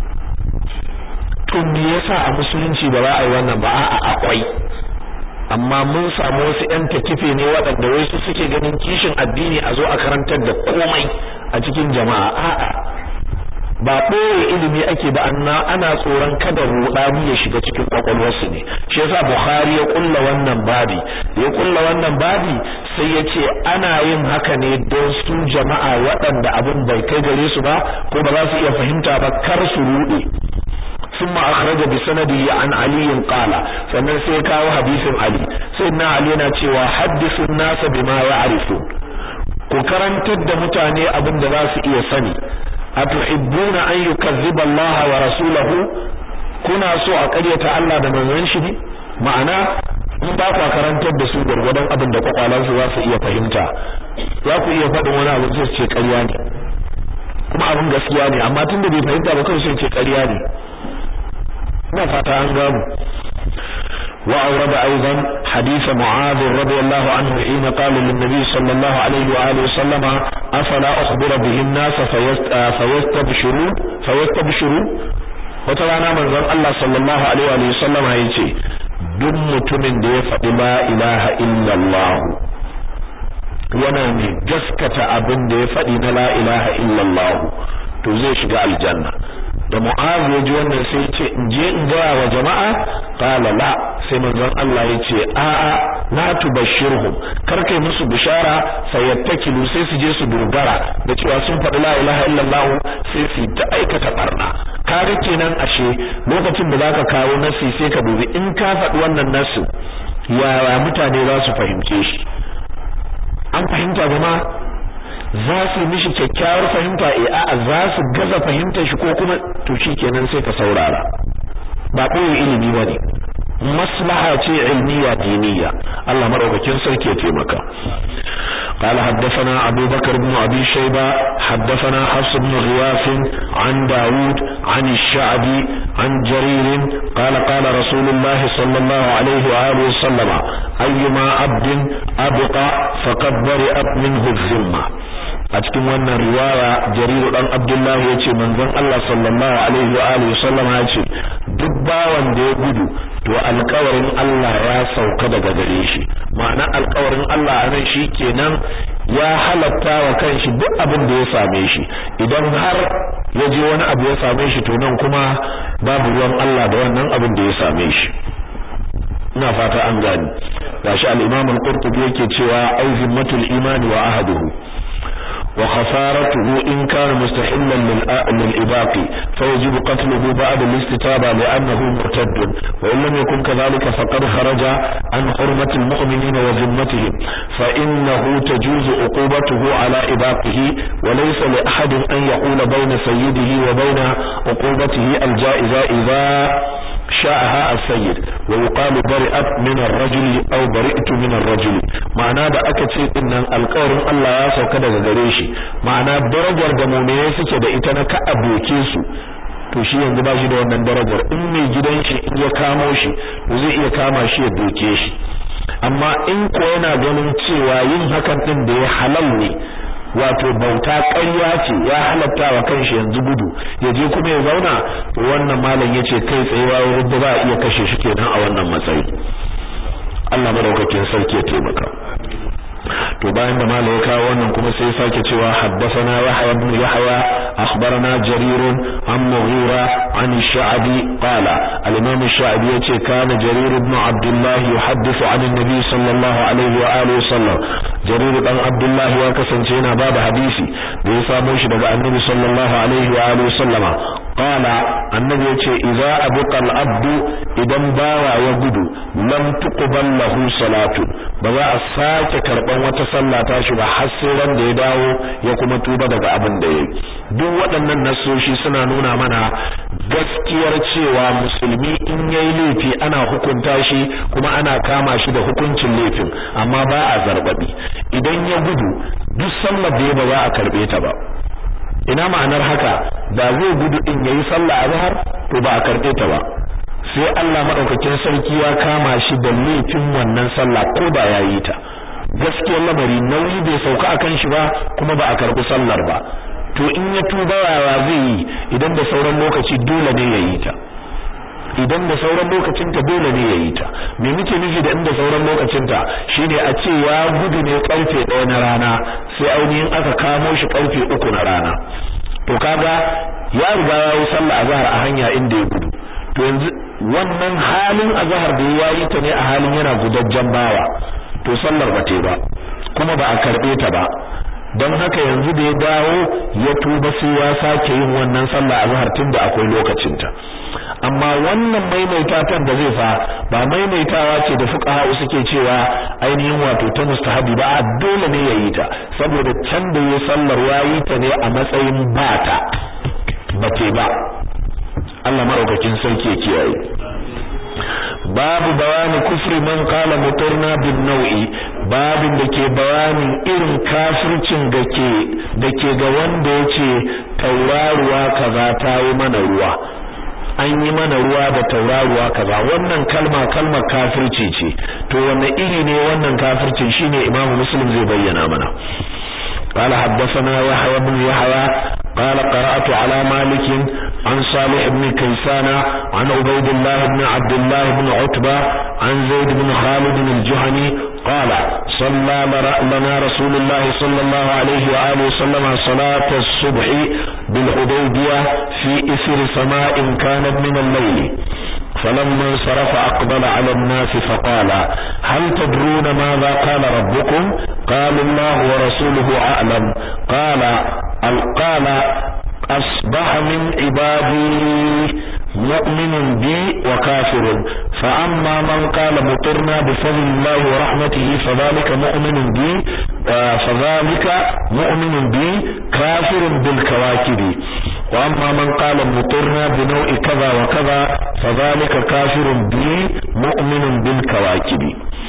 to me yasa a musulunci ba za a yi wannan ba a'a akwai amma mun samu wasu ƴan takife ne waɗanda wai su suke ganin kishin addini a zo a karantar da komai a cikin jama'a a'a ba ɓoye ilimi ake ba anna ana tsoron kada ruɗani ya shiga cikin kwakwalwarsu ne shi yasa Bukhari ya kulla wannan babi ya kulla wannan babi sai ya ce ana yin haka ne don su jama'a waɗanda abin bai kai gare su ba ko ba za su iya fahimta ba kar su ruɗe ثم أخرج بسنده عن علي قال sannan sai kawo hadisin Ali sayyidina Ali yana cewa haddisun nasa bima ya'rifun ku karantar da mutane abin da za su iya sani atuhibbuna an yukazziba Allah wa rasulahu kuna so a ƙaryata Allah da manzon shi ne ma'ana in ba ku karantar da su gurgurdan abin da kwakwalansu za su iya fahimta za ku iya faɗin wani abu sai ce ƙarya ne kuma abin gaskiya ne amma tunda bai fahimta ba kawai sai ce ƙarya ne ina fata an gamu وأورد أيضا حديث معاذ رضي الله عنه حين قال للنبي صلى الله عليه وآله وسلم أفلا أخبر به الناس فيستبشرون فيستبشرون وترانا من ذن الله صلى الله عليه وآله وسلم هيتي duk mutumin da ya faɗi la ilaha illallah yana mai gaskata abin da ya faɗi na la ilaha illallah to zai shiga aljanna da mu'az ya ji wannan sai ce in je in gaya wa jama'a qala la sai manzon Allah ya ce a a la tubashshirhum kar kai musu bishara fayattakilu sai su je su dogara da cewa sun faɗi la ilaha illallah sai su ta aikata barna kaga kenan ashe lokacin da zaka kawo nasi sai ka dubi in ka faɗi wannan nasu yaya mutane za su fahimce shi an fahimta jama'a za su mishi kyakkyawar fahimta eh a'a za su gaza fahimtar shi ko kuma to kenan sai ka saurara ba koyi ilimi bane maslaha ce ilmiya diniya Allah madaukakin sarki ya taimaka قال حدثنا أبو بكر بن أبي شيبة حدثنا حفص بن غياث عن داود عن الشعبي عن جرير قال قال رسول الله صلى الله عليه وآله وسلم أيما عبد أبقى فقد برئت منه الذمة a cikin wannan riwaya jariru dan abdullahi yace manzon Allah sallallahu alaihi wa alihi sallam yace duk bawan da ya gudu to alƙawarin Allah ya sauka daga gare shi ma'ana alƙawarin Allah anan kenan ya halatta wa kanshi duk abin da ya same shi idan har ya je wani abu ya same shi to nan kuma babu ruwan Allah da wannan abin da ya same shi ina fata an gani gashi al-Imam al-Qurtubi yake cewa ai zimmatul imani wa ahaduhu وخسارته إن كان مستحلا للإباق فيجب قتله بعد الاستتابة لأنه مرتد وإن لم يكن كذلك فقد خرج عن حرمة المؤمنين وذمتهم فإنه تجوز عقوبته على إباقه وليس لأحد أن يقول بين سيده وبين عقوبته الجائزة إذا شاءها السيد ويقال برئت من الرجل أو برئت من الرجل معناه da aka ce dinnan alƙawarin Allah ya sauka daga gare shi ma'ana darajar da mu'mini suke da ita na ka aboke su to shi yanzu ba shi da wannan darajar in mai gidan shi in ya kamo shi to zai iya kama shi ya doke shi amma in ko yana ganin cewa yin hakan din da ya halal ne wato bauta ƙarya ce ya halatta wa kanshi yanzu gudu ya je kuma ya zauna to wannan malam yace kai tsayewa wurin da ba a iya kashe shi kenan a wannan matsayi Allah madaukakin sarki ya taimaka to bayan da malai ya kawo wannan kuma sai ya sake cewa haddathana yahya ibn yahya akhbarana jarir an mughira an ash-sha'bi qala al-imam ash-sha'bi yace kana jarir ibn abdullah yuhaddithu an an-nabi sallallahu alaihi wa alihi wasallam jarir dan abdullah ya kasance yana bada hadisi da ya samo shi daga annabi sallallahu alaihi wa alihi wasallama qala annabi yace idza abqa al-abdu idan bawa ya gudu lam tuqbal lahu salatu ba za a sake karban wata sallah ta shi ba har sai ran da ya dawo ya kuma tuba daga abin da yayi duk waɗannan nasoshi suna nuna mana gaskiyar cewa musulmi in yayi laifi ana hukunta shi kuma ana kama shi da hukuncin laifin amma ba a zarbabi idan ya gudu duk sallar da ya ba za a karbe ta ba ina ma'anar haka da zai gudu din yayi sallah azhar to ba a karbe ta ba sai Allah madaukakin sarki ya kama shi da laifin wannan sallah ko da yayi ta gaskiyar lamari nauyi bai sauka akan shi ba kuma ba a karbi sallar ba to in ya tuba yawa zai yi idan da sauran lokaci dole ne ya yi ta idan da sauran lokacin ta dole ne ya yi ta me muke nufi da inda sauran lokacin ta shine a ce ya gudu ne karfe 1 na rana sai ainihin aka kamo shi karfe 3 na rana to kaga ya riga ya yi sallah azhar a hanya inda ya gudu to yanzu wannan halin azhar da ya yi ta ne a halin yana gudajjen bawa to sallar ba ta ba kuma ba a karbe ta ba don haka yanzu da ya dawo ya tuba sai ya sake yin wannan sallah azhar tunda akwai lokacin ta amma wannan maimaitatan da zai fa ba maimaitawa ce da fuqaha suke cewa ainihin wato ta mustahabi ba dole ne yayi ta saboda can da ya sallar yayi ta ne a matsayin bata bace ba Allah maraukakin sarki ya kiyaye babu bayani kufri man qala mutarna bin nau'i babin da ke bayanin irin kafircin da ke da ke ga wanda yace tauraruwa kaza ta yi mana ruwa an yi mana ruwa da tauraruwa kaza wannan kalma kalmar kafirci ce to wanne iri ne wannan kafircin shine Imam Muslim zai bayyana mana قال حدثنا يحيى بن يحيى قال قرأت على مالك عن صالح بن كيسان عن عبيد الله بن عبد الله بن عتبة عن زيد بن خالد الجهني قال صلى لنا رسول الله صلى الله عليه وآله وسلم صلاة الصبح بالحديبية في إثر سماء كانت من الليل فلما انصرف أقبل على الناس فقال هل تدرون ماذا قال ربكم قال الله ورسوله أعلم قال قال أصبح من عبادي مؤمن بي وكافر فأما من قال مطرنا بفضل الله ورحمته فذلك مؤمن بي فذلك مؤمن بي كافر بالكواكب وأما من قال مطرنا بنوع كذا وكذا فذلك كافر بي مؤمن بالكواكب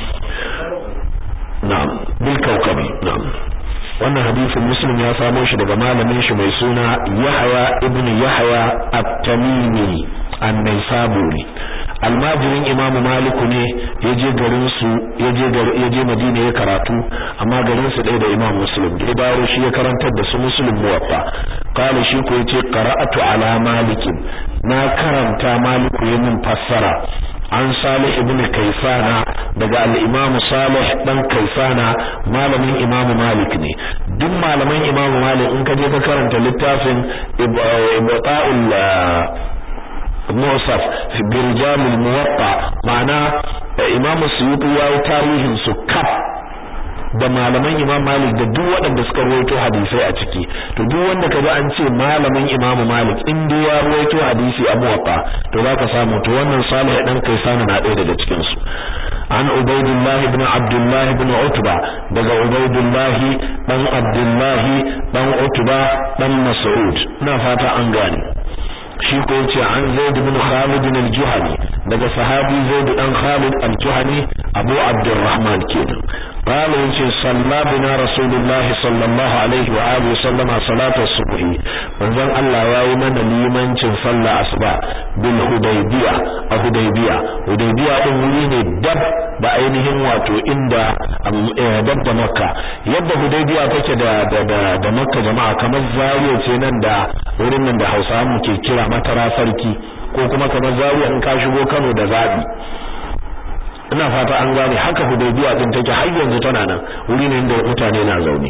نعم بالكوكب نعم wannan hadisin muslim ya samo shi daga malamin shi mai suna Yahya ibn Yahya at-Tamimi an-Naisaburi almajirin Imam Malik ne yaje garin su yaje yaje Madina ya karatu amma garin su ɗaya da Imam Muslim da dawo shi ya karantar da su Muslim muwaffa qala shi ko yace qara'atu ala Malik na karanta Malik ya min fassara an Salih ibn Kaisana daga al-Imam Salih dan Kaisana malamin Imam Malik ne duk malaman Imam Malik in ka je ka karanta littafin Ibta'ul Musaf fi Birjam al-Muwatta ma'ana Imam Suyuti ya yi tarihin su kaf da malaman Imam Malik da duk waɗanda suka rawaito hadisai a ciki to duk wanda kaga an ce malamin Imam Malik in dai ya rawaito hadisi a Muwatta to zaka samu to wannan Salih dan Kaisana na ɗaya daga cikin su an Ubaydullah ibn Abdullah ibn Utba daga Ubaydullah dan Abdullah dan Utba dan Mas'ud ina fata an gane shi ko yace an Zaid ibn Khalid al-Juhani daga sahabi Zaid dan Khalid al-Juhani Abu Abdurrahman kenan قال يجي صلى بنا رسول الله صلى الله عليه وآله وسلم صلاة الصبح منزل الله يا من لمن صلى أصبع بالهديبية الهديبية هديبية أمرين دب da ainihin wato inda dab da makka yadda hudaybiya take da da da makka jama'a kamar zariya ce nan da wurin nan da hausawa mu ke kira matara sarki ko kuma kamar zariya in ka shigo kano da zabi ina fata an gane haka hudaybiya din take har yanzu tana nan wuri ne inda mutane na zaune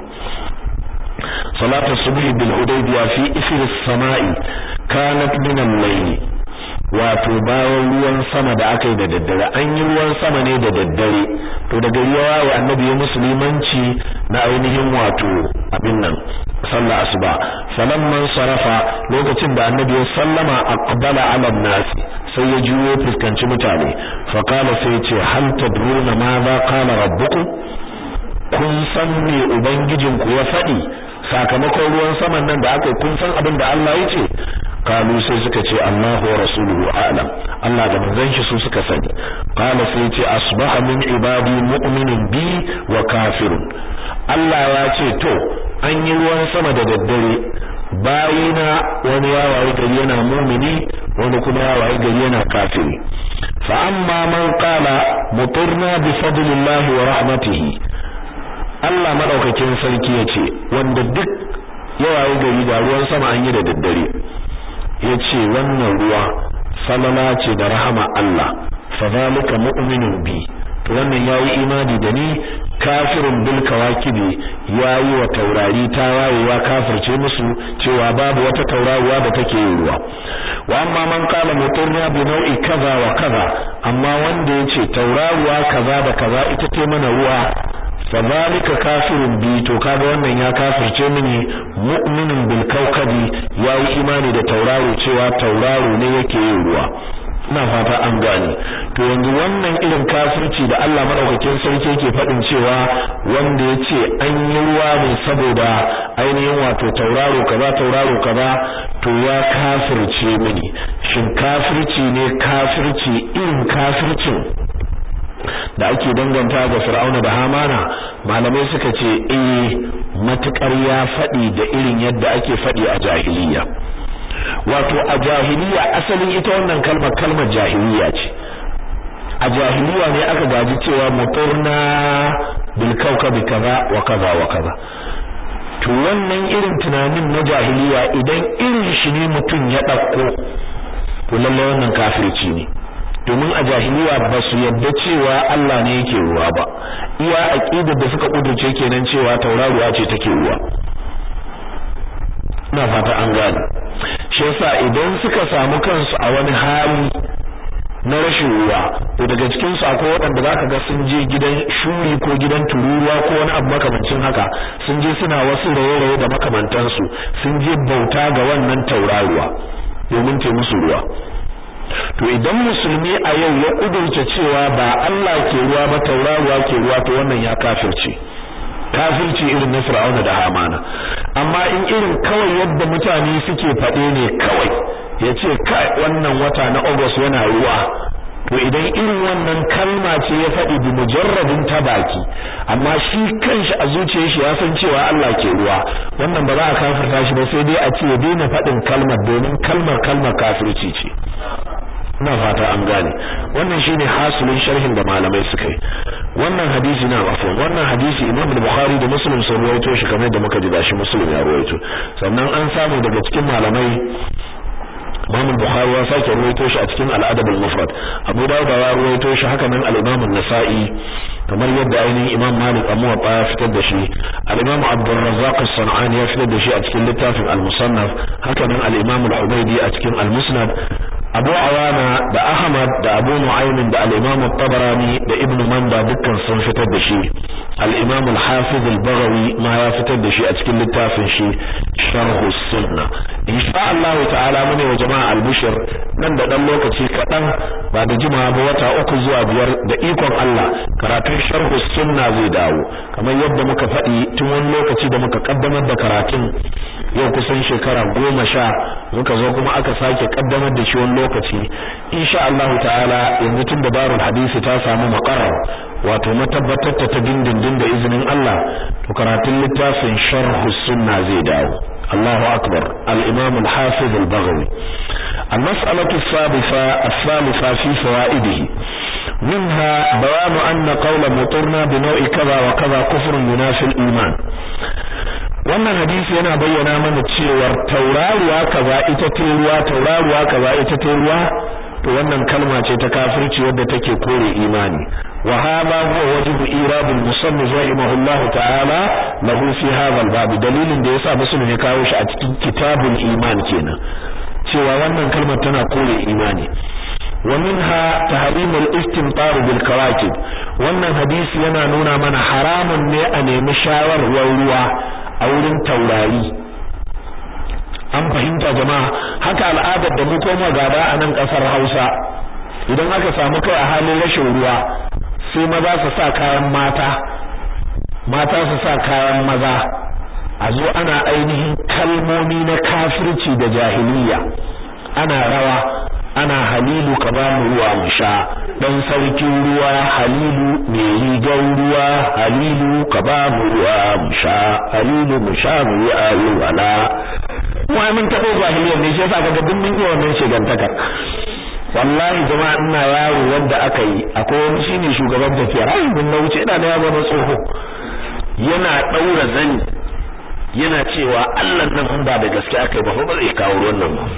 salatu subhi bil hudaybiya fi isri as-sama'i kanat min al-layl wato bayan ruwan sama da aka yi da daddare an yi ruwan sama ne da daddare to da gari ya waye annabi ya musulmanci na ainihin wato abin nan sallah asuba falamman sarafa lokacin da annabi ya sallama aqbala ala nas sai ya juyo fuskanci mutane fa qala sai ce hal tadruna ma za qala rabbukum kun san me ubangijinku ya faɗi sakamakon ruwan saman nan da aka kun san abin da Allah ya ce kalu sai suka ce Allahu wa rasuluhu a'lam Allah da manzon shi su suka sani qala sai ce asbaha min ibadi mu'minun bi wa kafirun Allah ya ce to an yi ruwan sama da daddare bayina wani ya waye gari yana mumini wani kuma ya waye gari yana kafiri fa amma man qala mutirna bi fadlillahi wa rahmatihi Allah madaukakin sarki yace wanda duk ya waye gari da ruwan sama an yi da daddare yace wannan ruwa falala ce da rahama Allah fa zalika mu'minun bi to wannan yayi imani da ni kafirun bil kawakibi yayi wa taurari ta wayewa kafirce musu cewa babu wata tauraruwa da take yin ruwa wa amma man qala mutirna bi nau'i kaza wa kaza amma wanda yace tauraruwa kaza da kaza ita ce mana ruwa fadhalika kafirun bi to kaga wannan ya kafirce mini mu'minun bil kawkabi yayi imani da tauraro cewa tauraro ne yake yin ruwa ina fata an gane to yanzu wannan irin kafirci da Allah madaukakin sarki yake faɗin cewa wanda yace an yi ruwa ne saboda ainihin wato tauraro kaza tauraro kaza to ya kafirce mini shin kafirci ne kafirci irin kafircin da ake danganta ga Fir'auna da Hamana malamai suka ce eh matukar ya faɗi da irin yadda ake faɗi a jahiliya wato a jahiliya asalin ita wannan kalmar kalmar jahiliya ce a jahiliya ne aka gaji cewa muturna bil kawkabi kaza wa kaza wa kaza to wannan irin tunanin na jahiliya idan irin shi ne mutum ya ɗauko to lallai wannan kafirci ne domin a jahiliya ba su yadda cewa Allah ne yake ruwa ba iya aqidar da suka kudurce kenan cewa tauraruwa ce take ruwa ina fata an gane shi yasa idan suka samu kansu a wani hali na rashin ruwa to daga cikin su akwai waɗanda zaka ga sun je gidan shuri ko gidan tururuwa ko wani abu makamancin haka sun je suna wasu raye-raye da makamantansu sun je bauta ga wannan tauraruwa domin ta musu ruwa to idan musulmi a yau ya kudurce cewa ba Allah ke ruwa ba tauraruwa ke ruwa to wannan ya kafirce kafirci irin na Fir'auna da Hamana amma in irin kawai yadda mutane suke faɗe ne kawai yace kai wannan wata na August yana ruwa to idan irin wannan kalma ce ya faɗi bi mujarradin ta baki amma shi kanshi a zuciyar shi ya san cewa Allah ke ruwa wannan ba za a kafirta shi ba sai dai a ce ya daina faɗin kalmar domin kalmar kalmar kafirci ce ina fata an gane wannan shine hasulin sharhin da malamai suka yi wannan hadisi na afwan wannan hadisi Imam Bukhari da Muslim sun rawaito shi kamar da muka ji gashi Muslim ya rawaito sannan an samu daga cikin malamai Imam Bukhari ya sake ruwaito shi a cikin Al-Adab al-Mufrad Abu Dawud ya ruwaito shi haka nan al-Imam an-Nasa'i kamar yadda ainihin Imam Malik a Muwatta ya fitar da shi al-Imam Abdul Razzaq as-San'ani ya fitar da shi a cikin littafin al-Musannaf haka nan al-Imam al-Hubaydi a cikin al-Musnad Abu Awana da Ahmad da Abu Nu'aym da al-Imam at-Tabarani da Ibn Manda dukkan sun fitar da shi al-Imam al-Hafiz al-Baghawi ma ya fitar da shi a cikin littafin shi Sharh as-Sunnah insha Allah ta'ala mune wa jama'a al-Bushr nan da dan lokaci kadan ba da jimawa ba wata uku zuwa biyar da ikon Allah karatun Sharh as-Sunnah zai dawo kamar yadda muka faɗi tun wani lokaci da muka kaddamar da karatun yau kusan shekara goma sha muka zo kuma aka sake kaddamar da shi wani lokaci insha Allah ta'ala yanzu tun da darul hadisi ta samu maqarrar wato matabbatar ta dindindin da izinin Allah to karatun littafin sharh sunna zai dawo Allahu akbar al-imam al-hafiz al-baghawi المسألة الثالثة الثالثة في فوائده منها بيان أن قول مطرنا بنوع كذا وكذا كفر ينافي الإيمان wannan hadisi yana bayyana mana cewar tauraruwa kaza ita ce ruwa tauraruwa kaza ita ce ruwa to wannan kalma ce ta kafirci wadda take kore imani wa hadha huwa wajhu irad al-musannif rahimahullah ta'ala lahu fi hadha al-bab dalilin da yasa muslim ya kawo shi a cikin kitabul iman kenan cewa wannan kalmar tana kore imani wa minha tahrim al-istimtar bil kawakib wannan hadisi yana nuna mana haramun ne a nemi shawarwar ruwa a wurin taurari an fahimta jama'a haka al'adar da mu koma gaba a nan kasar Hausa idan aka samu kai a halin rashin ruwa sai maza su sa kayan mata mata su sa kayan maza a zo ana ainihin kalmomi na kafirci da jahiliya ana rawa ana halilu ka ba mu ruwa mu sha dan sarkin ruwa halilu mai rigar ruwa halilu ka ba mu ruwa mu sha halilu mu sha mu yi alwala wai mun tabo jahiliyar ne shi yasa kaga duk mun iya wannan shigantakar wallahi jama'a ina yaro wanda aka yi akwai wani shine shugaban tafiya ai mun na wuce ina da yaro na tsoho yana daura zani yana cewa Allah nan ba da gaske aka yi ba ba zai kawo ruwan nan ba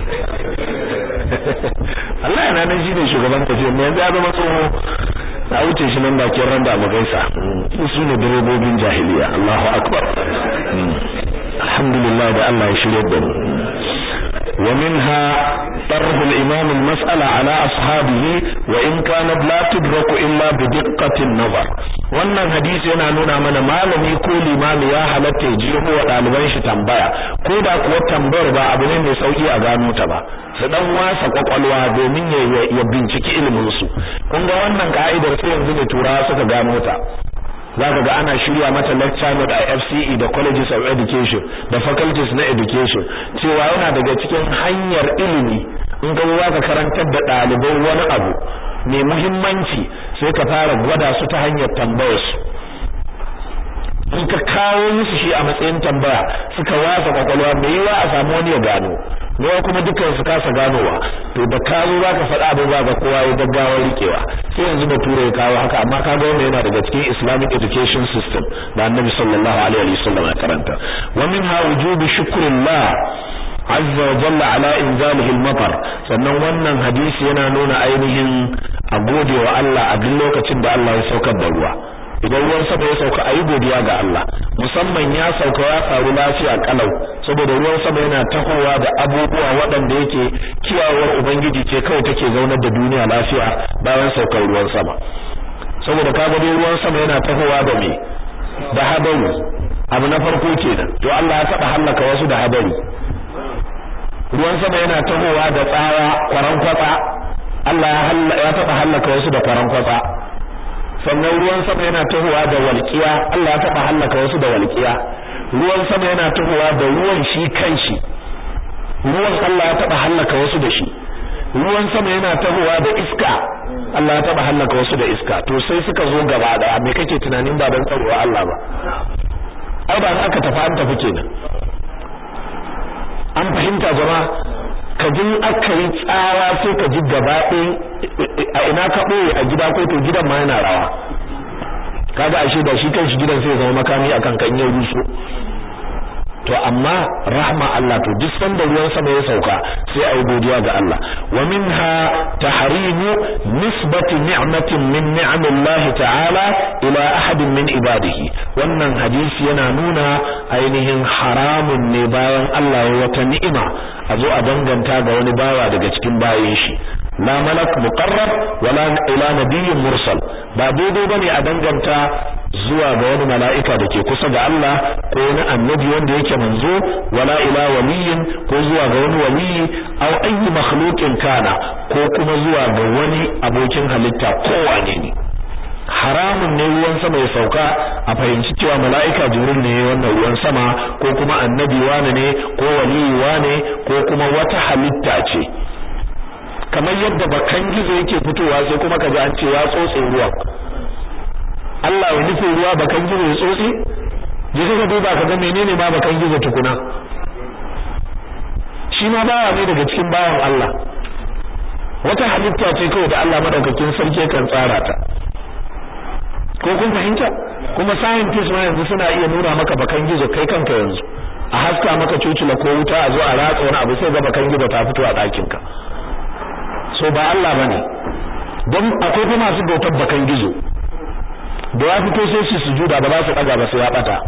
Allah yana nan shine shugaban tafiya ne yanzu ya zama tsoho na wuce shi nan bakin randa mu gaisa su ne direbobin jahiliya Allahu akbar alhamdulillah da Allah ya shirye da mu ومنها طرح الإمام المسألة على أصحابه وإن كانت لا تدرك إلا بدقة النظر wannan hadisi yana nuna mana malami ko limami ya halatta ya jeho wa ɗaliban shi tambaya ko da kuwa tambayar ba abu ne mai sauki a gano ta ba su dan wasa kwakwalwa domin ya binciki ilimin su kun ga wannan ka'idar sai yanzu ne turawa suka gano ta zaka ga ana shirya mata lecture note a FCE da colleges of education da faculties na education cewa yana daga cikin hanyar ilimi in ga zaka karantar da ɗalibai wani abu mai muhimmanci sai ka fara gwada su ta hanyar tambayar su in ka kawo musu shi a matsayin tambaya suka wasa kwakwalwa mai yiwa a samu wani ya gano ne kuma dukkan su kasa ganowa to da ka zo zaka faɗa abin za ga kowa ya gaggawar rikewa sai yanzu da ture ya kawo haka amma ka ga wannan yana daga cikin Islamic education system da Annabi sallallahu alaihi wasallam ya karanta wa minha wujubi shukrillah azza wa jalla ala inzalihi al-matar sannan wannan hadisi yana nuna ainihin a gode wa Allah a duk lokacin da Allah ya saukar da ruwa idan ruwan sama ya sauka ayi godiya ga Allah musamman ya sauka ya faru lafiya kalau saboda ruwan sama yana tahowa da abubuwa waɗanda yake kiyawar ubangiji ce kawai take zaunar da duniya lafiya bayan saukar ruwan sama saboda kaga dai ruwan sama yana tahowa da me da hadari abu na farko kenan to Allah ya taba halaka wasu da hadari ruwan sama yana tahowa da tsawa kwaran kwatsa Allah ya taba halaka wasu da kwaran kwatsa sannan ruwan sama yana tahowa da walƙiya Allah ya taba halaka wasu da walƙiya ruwan sama yana tahowa da ruwan shi kanshi ruwan Allah ya taba halaka wasu da shi ruwan sama yana tahowa da iska Allah ya taba halaka wasu da iska to sai suka zo gaba daya me kake tunanin ba dan tsarowa Allah ba ai ba aka tafi an tafi kenan an fahimta jama'a ka ji aka yi tsawa sai ka ji gaba a ina ka ɓoye a gida ko to gidan ma yana rawa kaga ashe da shi kanshi gidan sai ya zama makami akan kan yau ruso to amma rahma Allah to duk sanda ruwan sama ya sauka sai ayi godiya ga Allah wa minha tahrimu nisbati ni'matin min ni'amillahi ta'ala ila ahadin min ibadihi wannan hadisi yana nuna ainihin haramun ne bayan Allah ya wata ni'ima a zo a danganta ga wani bawa daga cikin bayin shi la malak muqarrab wala ila nabiyyin mursal ba daidai bane a danganta zuwa ga wani mala'ika da ke kusa ga Allah ko wani annabi wanda yake manzo wala ila waliyin ko zuwa ga wani waliyi aw ayyi makhluqin kana ko kuma zuwa ga wani abokin halitta kowane ne haramun ne ruwan sama ya sauka a fahimci cewa mala'ika jibril ne wannan ruwan sama ko kuma annabi wane ne ko waliyi wane ko kuma wata halitta ce kamar yadda bakan gizo yake fitowa sai kuma kaji an ce ya tsotse ruwan Allah ya nufi ruwa bakan gizo ya tsotse je ka duba ka ga menene ma bakan gizo tukuna shi ma bawa ne daga cikin bawan Allah wata halitta ce kawai da Allah madaukakin sarki kan tsara ta ko kun fahimta kuma scientists ma yanzu suna iya nuna maka bakan gizo kai kanka yanzu a haska maka cucula ko wuta a zo a ratsa wani abu sai ga bakan gizo ta fito a ɗakin ka so ba Allah bane don akwai kuma masu bautar bakan gizo da ya fito sai su sujuda ba za su daga ba sai ya bata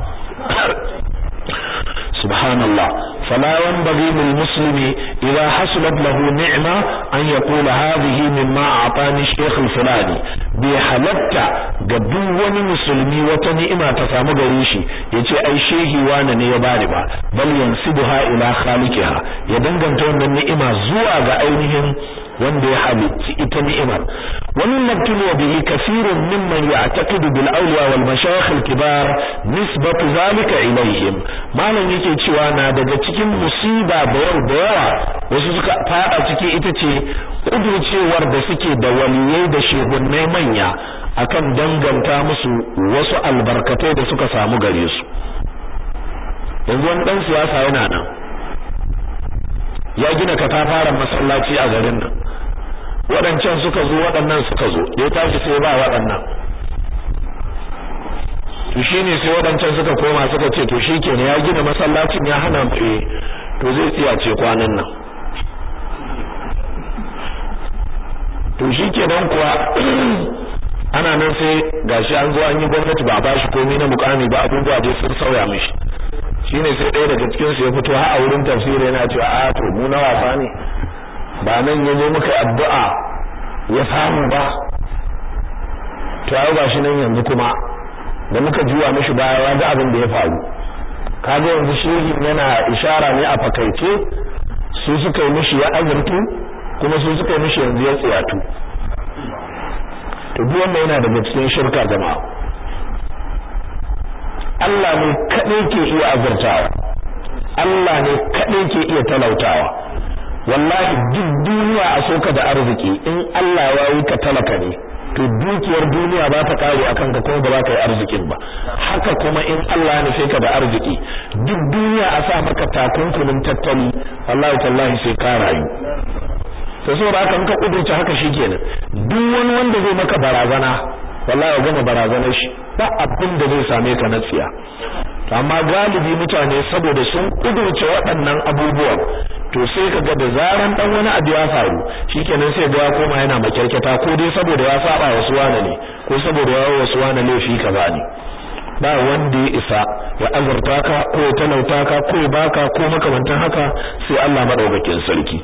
subhanallah fala yanbaghi lil muslimi idha hasulat lahu ni'ma an yaqula hadhihi mimma a'tani shaykh al-fulani bi halatta ga duk wani musulmi wata ni'ima ta samu gare shi yace ai shehi wani ne ya bani ba bal yansibuha ila khaliqiha ya danganta wannan ni'ima zuwa ga ainihin wanda ya halitti ita ni'imar wannan nabtulu bihi kathirun mimman ya'taqidu bil awliya wal mashayikh al kibar nisbatu zalika ilayhim malam yake cewa na daga cikin musiba da yau da yawa wasu suka fada ciki ita ce kudurcewar da suke da waliyai da shehunnai manya akan danganta musu wasu albarkatai da suka samu gare su yanzu wani dan siyasa yana nan ya gina katafaren masallaci a garin nan waɗancan suka zo waɗannan suka zo da ya tashi sai ba waɗannan to shine sai waɗancan suka koma suka ce to shikenan ya gina masallacin ya hana eh to zai tsiyace kwanan nan to shikenan kuwa ana nan sai gashi an zo an yi gwamnati ba a bashi komai na mukami ba abubuwa dai sun sauya mishi shine sai ɗaya daga cikin su ya fito har a wurin tafsiri yana cewa a to mu na wasa ne ba nan yazo muka addu'a ya samu ba to ai gashi nan yanzu kuma da muka juwa mishi baya ya ga abin da ya faru kaga yanzu shehi yana ishara ne a fakaice su suka yi mishi ya azurtu kuma su suka yi mishi yanzu ya tsiyatu to duk wannan yana daga cikin shirka jama'a Allah ne kaɗai ke iya azurtawa Allah ne kaɗai ke iya talautawa wallahi duk duniya a soka da arziki in Allah ya yi ka talaka ne to dukiyar duniya ba ta kare akan ka kuma ba za ka yi arzikin ba haka kuma in Allah ya nufe ka da arziki duk duniya a sa maka takunkumin tattali wallahi tallahi sai ka rayu to saboda haka in ka kudurce haka shikenan duk wani wanda zai maka barazana wallahi ya gama barazanar shi ba abin da zai same ka na tsiya amma galibi mutane saboda sun kudurce waɗannan abubuwan to sai kaga da zaran dan wani abu ya faru shikenan sai ga ya koma yana makyarketa ko dai saboda ya saba wasu wane ne ko saboda ya wasu wane laifi kaza ne ba wanda ya isa ya azurta ka ko ya talauta ka ko ya baka ko makamantan haka sai Allah madaukakin sarki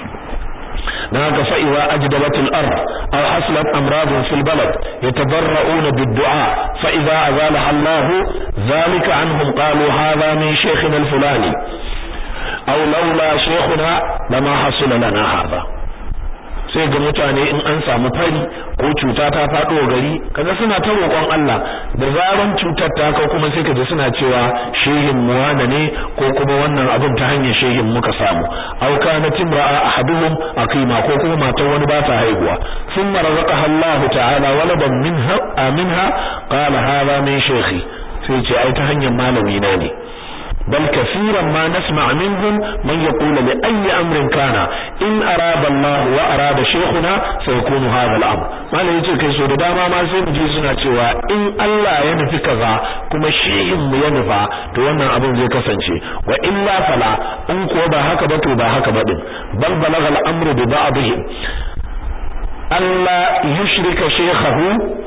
dan haka fa idza ajdabatil ard aw haslat amradun fil balad yatadarra'una bid-du'a fa idza azalaha Allah zalika anhum qalu hadha min shaykhina al-fulani aw laula shaykhuna lama hasala lana hadha sai ga mutane in an samu fari ko cuta ta faɗo gari kaga suna ta roƙon Allah da zaran cutar ta kai kuma sai kaje suna cewa shehin muwana ne ko kuma wannan abin ta hanyar shehin muka samu aw kana timra'a ahaduhum aqima ko kuma matar wani ba ta haihuwa thumma razaqaha Allah ta'ala waladan minha aminha qala hadha min shaykhi sai ce ai ta hanyar malami na ne بل كثيرا ما نسمع منهم من يقول لأي أمر كان إن أراد الله وأراد شيخنا سيكون هذا الأمر ما لا يجي كي سودة داما ما سيم جيسنا توا إن الله ينفي كذا كما شيء ينفع توانا أبن زي كسنشي وإلا فلا أنكو با هكا بتو با هكا بدن بل بلغ الأمر ببعضهم ألا يشرك شيخه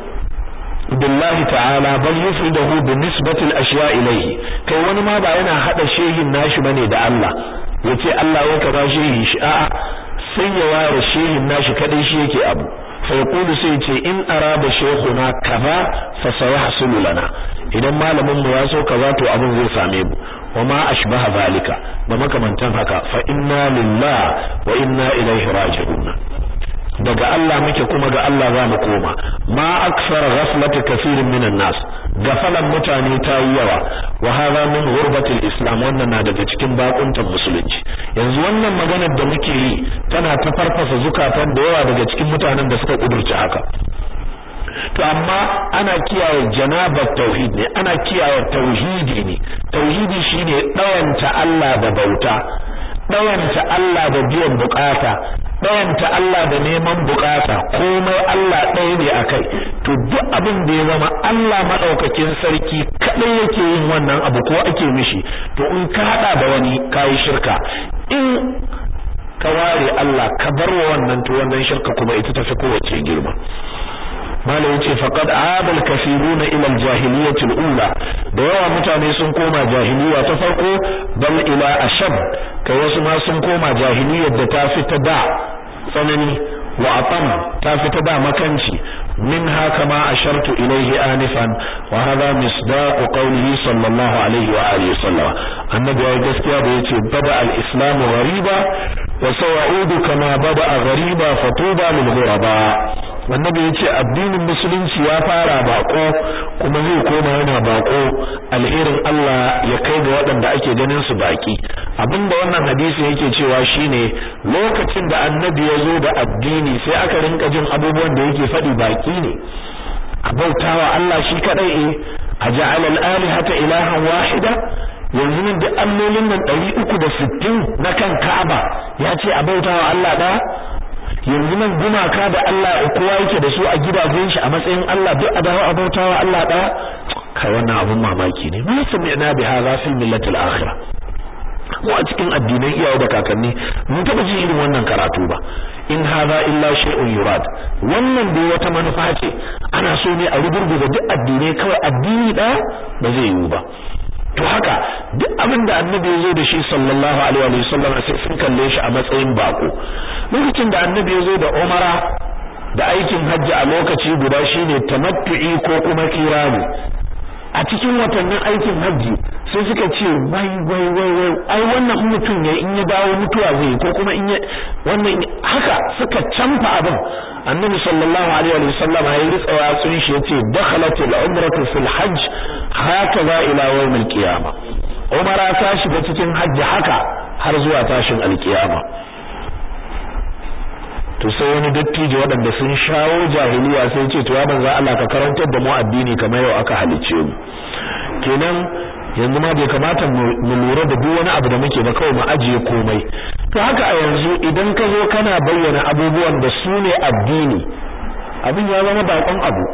billahi ta'ala bal yufridahu bi nisbati al-ashya ilayhi kai wani ma ba yana hada shehin nashi bane da Allah yace Allah ya kaza shehi shi a'a sai ya ware shehin nashi kadai shi yake abu fa yaqulu sai ce in arada shaykhuna kaza fa sayahsulu lana idan malamin mu ya so kaza to abin zai same mu wama ashbaha zalika da makamantan haka fa inna lillahi wa inna ilaihi raji'un daga Allah muke kuma ga Allah za mu koma ma aksara ghaflati kaseerin minan nas gafalan mutane ta yi yawa wa hadha min ghurbatil islam wannan na daga cikin bakuntan musulunci yanzu wannan maganar da muke yi tana ta farfasa zukatan da yawa daga cikin mutanen da suka kudurci haka to amma ana kiyaye janabar tauhid ne ana kiyaye tauhidi ne tauhidi shine dawanta Allah da bauta dawanta Allah da biyan bukata ɗayanta Allah da neman bukata komai Allah ɗaya ne akai to duk abin da ya zama Allah madaukakin sarki kadai yake yin wannan abu ko ake mishi to in ka hada da wani kai shirka in ka ware Allah ka bar wa wannan to wannan shirka kuma ita tafi kowace girma malam yace faqad aabal kathiruna ila al-jahiliyyah al-ula da yawa mutane sun koma jahiliya ta farko bal ila ashab kai wasu ma sun koma jahiliyyar da ta fita da tsanani wa atam ta fita da makanci منها كما أشرت إليه آنفا وهذا مصداق قوله صلى الله عليه وآله وسلم النبي يقول بيتي بدأ الإسلام غريبا وسيعود كما بدأ غريبا فطوبى للغرباء annabi yace addinin musulunci ya fara bako kuma zai koma yana bako alherin Allah ya kai ga waɗanda ake ganin su baki abinda wannan hadisi yake cewa shine lokacin da annabi ya zo da addini sai aka rinka jin abubuwan da yake faɗi baki ne a bautawa Allah shi kadai eh aja'al al-alihata ilahan wahida yanzu nan duk allolin nan 360 na kan Ka'aba ya ce a bautawa Allah ɗaya yanzu nan gumaka da Allah kowa yake da su a gidajen shi a matsayin Allah duk a dawo a bautawa Allah ɗaya kai wannan abun mamaki ne mun sami'na bi hadha fil millati al-akhirah mu a cikin addinan iyaye da kakanni mun taba jin irin wannan karatu ba in hadha illa shay'un yurad wannan dai wata manufa ce ana so ne a rugurguza duk addinai kawai addini ɗaya ba zai yiwu ba to haka duk abin da annabi ya zo da shi sallallahu alaihi wa sallam sai sun kalle shi a matsayin bako lokacin da annabi ya zo da umara da aikin hajji a lokaci guda shine tamattu'i ko kuma kirani a cikin watannin aikin hajji sai suka ce wai wai wai wai ai wannan mutum ya in ya dawo mutuwa zai ko kuma in ya wannan haka suka canfa abin annabi sallallahu alaihi wa sallam ya ritsa yatsun shi yace dakhalatul umratu fil hajj hakaza ila yawmil qiyama umara ta shiga cikin hajji haka har zuwa tashin alkiyama to sai wani dattijo waɗanda sun shawo jahiliya sai ce to ya manzo Allah ka karantar da mu addini kamar yau aka halice mu kenan yanzu ma bai kamata mu lura da duk wani abu da muke ba kawai mu ajiye komai to haka a yanzu idan ka zo kana bayyana abubuwan da su ne addini abin ya zama bakon abu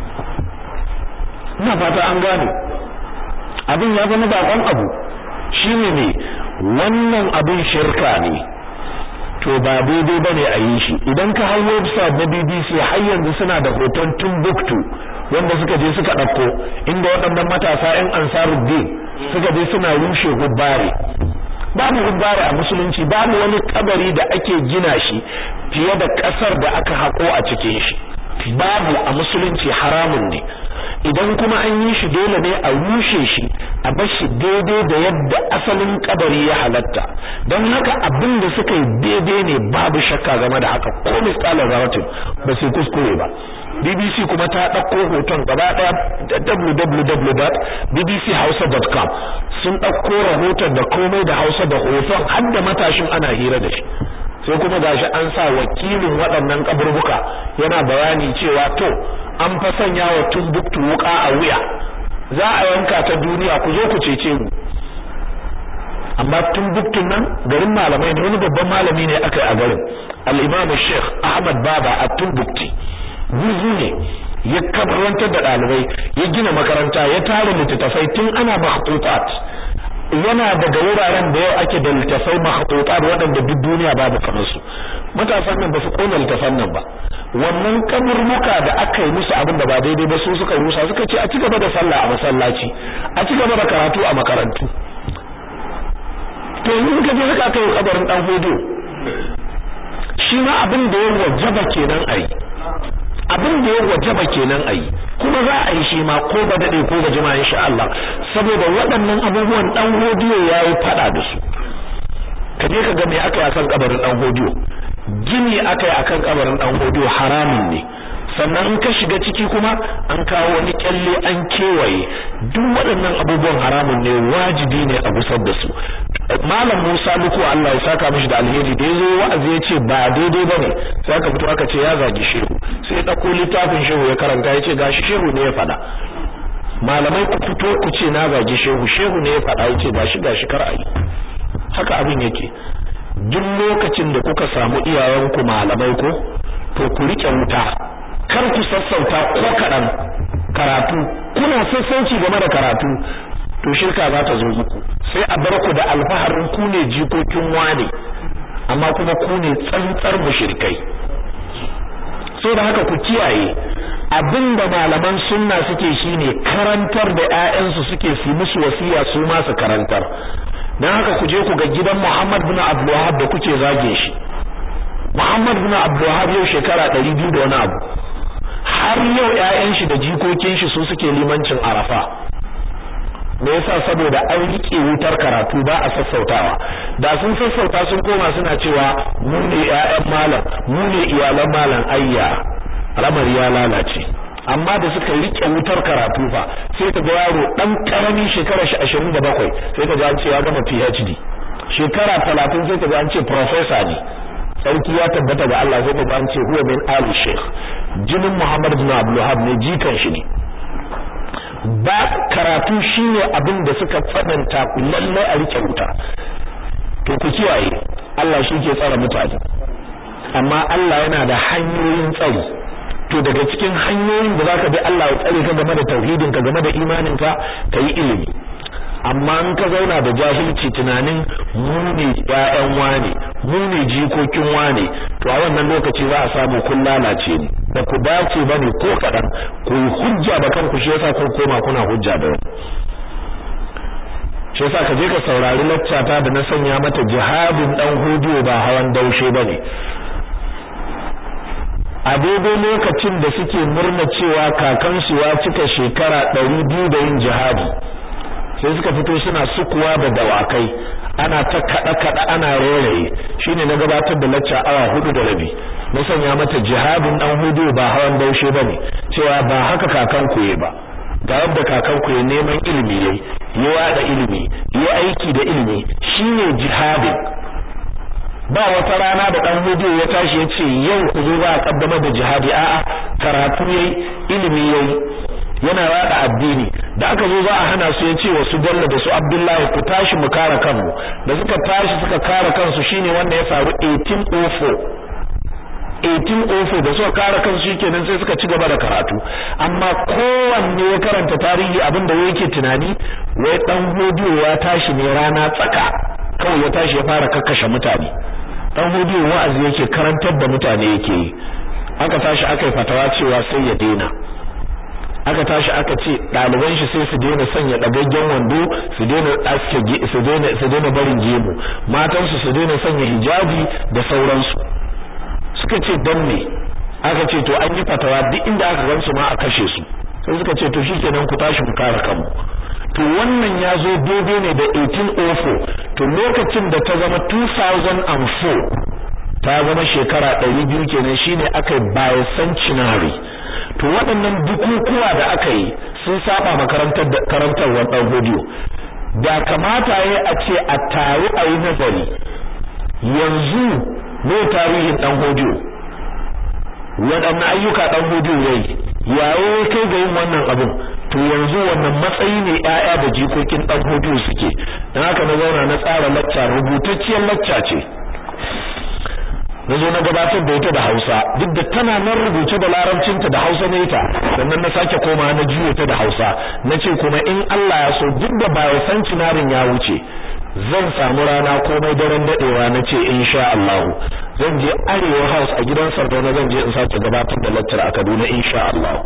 ina fata an gane abin ya zama bakon abu shine ne wannan abin shirka ne to ba daidai bane a yi shi idan ka hau website na BBC har yanzu suna da hoton Timbuktu wanda suka je suka ɗauko inda waɗannan matasa 'yan Ansaruddin suka je suna rushe hubbare babu hubbare a musulunci babu wani kabari da ake gina shi fiye da ƙasar da aka haƙo a cikin shi babu a musulunci haramun ne idan kuma an yi shi dole ne a rushe shi a bar shi daidai da yadda asalin kabari ya halatta don haka abin da suka yi daidai ne babu shakka game da haka ko misalan zaratin ba su kuskure ba BBC kuma ta ɗauko hoton gaba ɗaya da www.bbchausa.com sun ɗauko rahoton da komai da Hausa da hoton har da matashin ana hira da shi sai kuma gashi an sa wakilin waɗannan kaburbuka yana bayani cewa to an fa sanya wa tumbuktu wuka a wuya za a yanka ta duniya ku zo ku cece mu amma tumbuktun nan garin malamai ne wani babban malami ne aka yi a garin al-imam Sheikh Ahmad Baba a Tumbukti guzu ne ya kabarantar da ɗalibai ya gina makaranta ya tara littattafai tun ana makhtutat yana daga wuraren da yau ake da littafai makhtutat waɗanda duk duniya babu kamar su matasan nan ba su kona littafan nan ba wannan kaburbuka da aka yi musu abin da ba daidai ba su suka rusa suka ce a ci gaba da sallah a masallaci a ci gaba da karatu a makarantu to yanzu suka je suka kai kabarin dan hodo shi ma abin da ya wajaba kenan ayi abin da ya wajaba kenan ayi kuma za a yi shi ma ko ba dade ko ba jima insha Allah saboda waɗannan abubuwan dan hodiyo yayi fada da su kaje ka ga me aka yi akan kabarin dan hodiyo gini aka yi akan kabarin dan hodiyo haramun ne sannan in ka shiga ciki kuma an kawo wani kyalle an kewaye duk waɗannan abubuwan haramun ne wajibi ne a gusar da su malam Musa Luku Allah ya saka mishi da alheri da yazo wa'azi ya ce ba daidai bane sai aka fito aka ce ya zagi shehu sai dauko littafin shehu ya karanta ya ce gashi shehu ne ya faɗa malamai ku fito ku ce na zagi shehu shehu ne ya faɗa ya ce gashi gashi kar ayi haka abin yake duk lokacin da kuka samu iyayenku malamai ko to ku rike wuta kar ku sassauta ko kaɗan karatu kuna sassauci game da karatu to shirka za ta zo muku sai a bar ku da alfaharin ku ne jikokin wane amma kuma ku ne tsantsar mushrikai so da haka ku kiyaye abinda malaman sunna suke shine karantar da ƴaƴansu suke su musu wasiya su ma su karantar dan haka ku je ku ga gidan Muhammad bin Abdul Wahhab da kuke zage shi Muhammad bin Abdul Wahhab yau shekara 200 da wani abu har yau ƴaƴan shi da jikokin shi su suke limancin Arafa me yasa saboda an rike wutar karatu ba a sassautawa da sun sassauta sun koma suna cewa mu ne ƴaƴan malam mu ne iyalan malam ayya ramar ya lalace amma da suka rike wutar karatu fa sai ka ga yaro dan karami shekara shi 27 sai ka ga an ce ya gama PhD shekara 30 sai ka ga an ce professor ne sarki ya tabbata ga Allah sai ka ga an ce huwa min ali sheikh jinin Muhammad bin Abdul Wahhab ne jikan shi ne ba karatu shine abin da suka tsananta lalle a rike wuta to ku kiyaye Allah shi ke tsara mutane amma Allah yana da hanyoyin tsari to daga cikin hanyoyin da zaka bi Allah ya tsare ka game da tauhidin ka game da imanin ka kai ilimi amma in ka zauna da jahilci tunanin mu ne ƴaƴan wane mu ne jikokin wane to a wannan lokaci za a samu kun lalace ne da ku dace bane ko kadan ku yi hujja da kanku shi yasa kun koma kuna hujja da wani shi yasa ka je ka saurari laccata da na sanya mata jihadin dan hudiyo ba hawan daushe bane a daidai lokacin da suke murna cewa kakansu ya cika shekara ɗari biyu da yin jihadi sai suka fito suna sukuwa da dawakai ana ta kada kada ana rairaye shine na gabatar da lacca awa hudu da rabi na sanya mata jihadin dan hudu ba hawan daushe bane cewa ba haka kakan ku ba ga yadda kakan ku neman ilimi yayi ya wada ilimi ya aiki da ilimi shine jihadin ba wata rana da dan hudu ya tashi ya ce yau ku zo za a kaddamar da jihadi a'a karatu yayi ilimi yayi yana rada addini da aka zo za a hana su ya ce wa su Bello da su Abdullahi ku tashi mu kare kanmu da suka tashi suka kare kansu shine wanda ya faru 1804 1804 da suka kare kansu shikenan sai suka ci gaba da karatu amma kowanne ya karanta tarihi abinda yake tunani wai dan hodiyo ya tashi ne rana tsaka kawai ya tashi ya fara kakkashe mutane dan hodiyo wa'azi yake karantar da mutane yake yi aka tashi aka yi fatawa cewa sai ya daina aka tashi aka ce ɗaliban shi sai su daina sanya ɗagaggen wando su daina aske su daina su daina barin gemu matan su su daina sanya hijabi da sauransu suka ce dan me aka ce to an yi fatawa duk inda aka gansu ma a kashe su sai suka ce to shikenan ku tashi ku kare kanmu to wannan ya zo daidai ne da 1804 to lokacin da ta zama 2004 ta zama shekara 200 kenan shine aka yi bicentenary to waɗannan bukukuwa da aka yi sun saba makarantar da karantarwar ɗan godiyo da kamata ya a ce a taru a yi nazari yanzu ne tarihin ɗan godiyo waɗanne ayyuka ɗan godiyo yayi yayo kai ga yin wannan abin to yanzu wannan matsayi ne ƴaƴa da jikokin ɗan godiyo suke dan haka na zauna na tsara lacca rubutacciyar lacca ce na zo na gabatar da ita da Hausa duk da tana nan rubuce da larabcinta da Hausa ne ita sannan na sake koma na juyo ta da Hausa nace kuma in Allah ya so duk da baya san cinarin ya wuce zan samu rana komai daren dadewa nace insha Allah zan je Arewa House a gidan Sardauna zan je in sake gabatar da lecture a Kaduna insha Allah